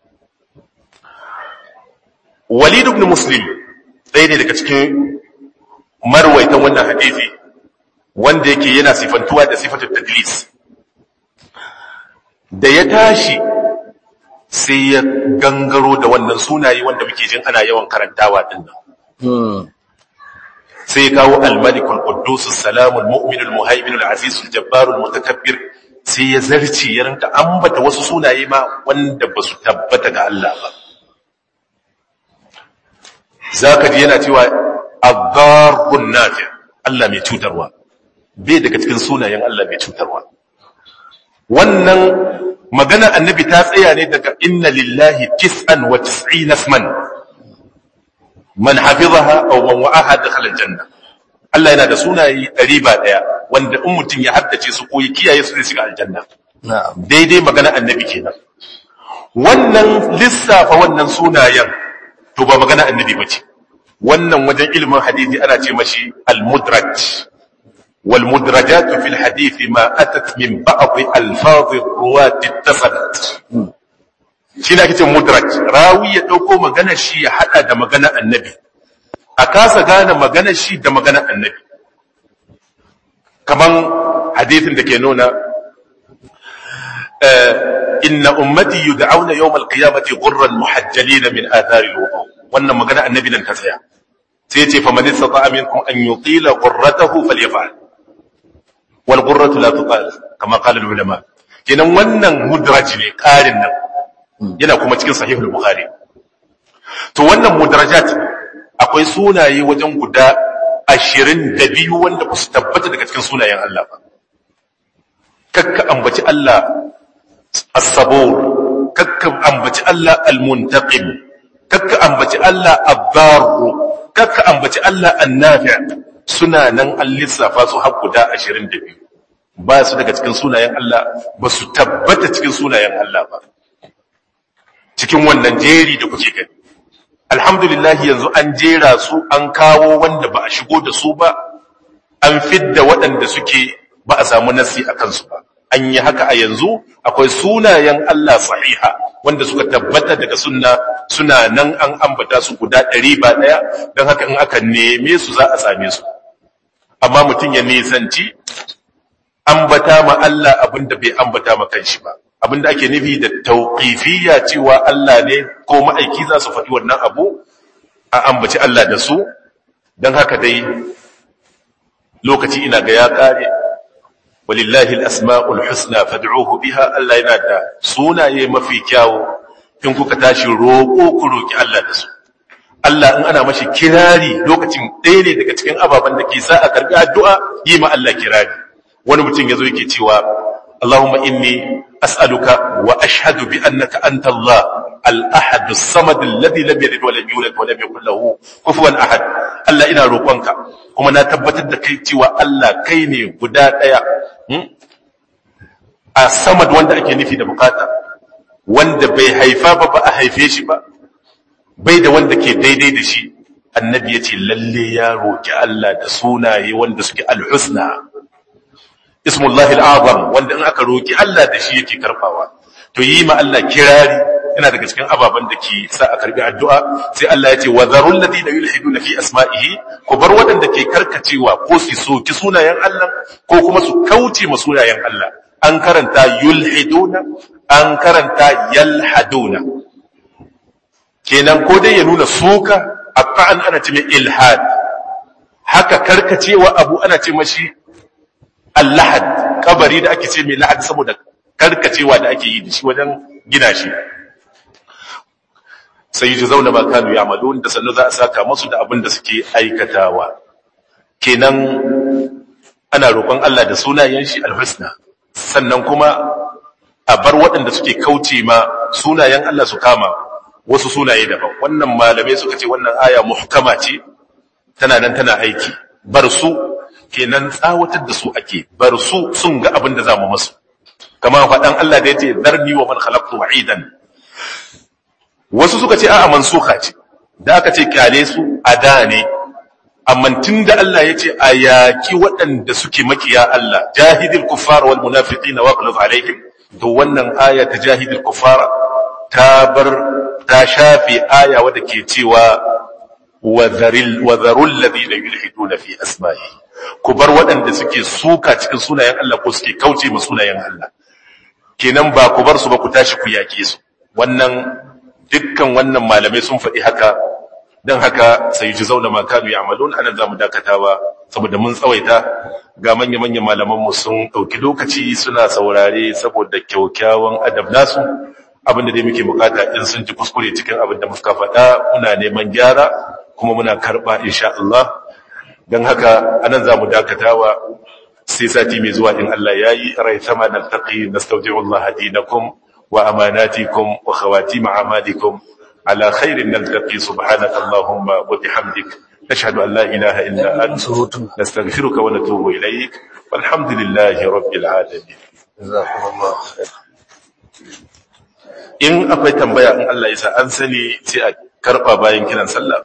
walid ibn muslim ɗaya ne daga cikin marwaitan wannan hadithi wanda yake yana sifantuwa da sifatul tadlis da ya tashi sai ya gangaro da wannan sunaye wanda muke jin ana yawan karantawa din nan sai ya kawo al-malik al-quddus as-salam al-mu'min al-muhaymin al-aziz al-jabbar al-mutakabbir sai ya zarci ya rinka ambata wasu sunaye ma wanda ba su tabbata ga Allah ba zaka ji yana cewa ad-darrun nafi Allah mai cutarwa bai daga cikin sunayen Allah mai cutarwa wannan magana annabi ta tsaya ne daga inna lillahi tis'an wa tis'ina isman man hafizaha aw man wa'aha dakhala aljanna Allah yana da sunaye ɗari ba ɗaya wanda in mutum ya haddace su ko ya kiyaye su zai shiga aljanna daidai magana annabi kenan wannan lissafa wannan sunayen to ba magana annabi bace wannan wajen ilimin hadisi ana ce mashi al-mudraj والمدرجات في الحديث ما أتت من بعض ألفاظ الرواة اتصلت shi na kicin mudraj rawi ya ɗauko maganar shi ya haɗa da maganar annabi a kasa gane maganar shi da maganar annabi kaman hadithin da ke nuna inna ummati yud'auna yawm al-qiyamati ghurran muhajjalina min athari al-wudu wannan maganar annabi nan ta tsaya sai ya ce fa man istata'a minkum an yutila ghurratahu falyaf'al wal ghurratu la tuqal kama qala al-ulama kenan wannan mudraj ne karin nan yana kuma cikin sahihul bukhari to wannan mudarajat akwai sunaye wajen guda ashirin da biyu wanda ba su tabbata daga cikin sunayen Allah ba kakka ambaci Allah as-sabur kakka ambaci Allah al-muntaqim kakka ambaci Allah ad-dar kakka ambaci Allah an-nafi' suna nan an lissafa su har guda ashirin da biyu ba su daga cikin sunayen Allah ba su tabbata cikin sunayen Allah ba cikin wannan jeri da kuke gani alhamdulillah yanzu an jera su an kawo wanda ba a shigo da su ba an fidda waɗanda suke ba a samu nasi a kansu ba an yi haka a yanzu akwai sunayen Allah sahiha wanda suka tabbata daga sunna suna nan an ambata su guda ɗari ba ɗaya don haka in aka neme su za a same su amma mutum ya nisanci ambata ma Allah abinda bai ambata ma kanshi ba abinda ake nufi da tauqifiyya cewa Allah ne ko ma'aiki za su faɗi wannan abu a ambaci Allah da su don haka dai lokaci ina ga ya kare walillahi al-asma'ul husna fad'uhu biha Allah yana da sunaye mafi kyawu in kuka tashi roƙo ku roki Allah da su Allah in ana mashi kirari lokacin ɗaya ne daga cikin ababen da ke sa a karɓi addu'a yi ma Allah kirari wani mutum ya zo yake cewa Allahumma inni as'aluka wa ashhadu bi annaka anta Allah al-ahad as-samad alladhi lam yalid wa lam yulad wa lam yakul lahu kufuwan ahad Allah ina roƙonka kuma na tabbatar da kai cewa Allah kai ne guda ɗaya a samad wanda ake nufi da bukata wanda bai haifa ba ba a haife shi ba bai da wanda ke daidai da shi annabi ya ce lalle ya roƙi Allah da sunaye wanda suke alhusna ismullahi al'azam wanda in aka roƙi Allah da shi yake karfawa to yi ma Allah kirari yana daga cikin ababen da ke sa a karbi addu'a sai Allah ya ce wa zarul ladina yulhiduna fi asma'ihi ko bar waɗanda ke karkacewa ko su soki sunayen Allah ko kuma su kauce ma sunayen Allah an karanta yulhiduna an karanta yalhaduna kenan ko dai ya nuna suka an ana ce mai ilhad haka karkacewa abu ana ce mashi allahad kabari da ake ce mai lahad saboda karkacewa da ake yi da shi wajen gina shi sai yi zauna ba kanu ya malon da sannu za a saka masu da abin da suke aikatawa kenan ana roƙon Allah da sunayen shi alhusna sannan kuma a bar waɗanda suke kauce ma sunayen Allah su kama wasu sunaye daban wannan malamai suka ce wannan aya muhkama ce tana nan tana aiki bar su kenan tsawatar da su ake bar su sun ga abin da za mu masu kama faɗan Allah da ya ce zarni wa man khalaqtu wa'idan wasu suka ce a'a mansuha ce da aka ce kyale su a da ne amma tun da Allah ya ce a yaƙi waɗanda suke makiya Allah jahidil kuffar wal munafiqina wa qulub alaihim to wannan aya ta jahidil kuffar ta bar ta shafe aya wadda ke cewa wa zarul ladina yulhiduna fi asma'i ku bar waɗanda suke suka cikin sunayen Allah ko suke kauce ma sunayen Allah kenan ba ku bar su ba ku tashi ku yaƙe su wannan dukkan wannan malamai sun faɗi haka don haka sai ji zauna makanu ya amalon anan za mu dakatawa saboda mun tsawaita ga manya-manyan malamanmu sun ɗauki lokaci suna saurare saboda kyaukyawan adab nasu abinda dai muke bukata in sun ji kuskure cikin abin da muka faɗa muna neman gyara kuma muna karɓa insha Allah don haka anan za mu dakatawa sai sati mai zuwa in Allah ya yi rai sama na taƙi na Allah dinakum wa amanatikum wa khawatim a'malikum على خير نلتقي سبحانك اللهم وبحمدك نشهد أن لا إله إلا أنت نستغفرك ونتوب إليك والحمد لله رب العالمين جزاكم الله خير in akwai tambaya in Allah ya sa an sani sai a karba bayan kiran sallah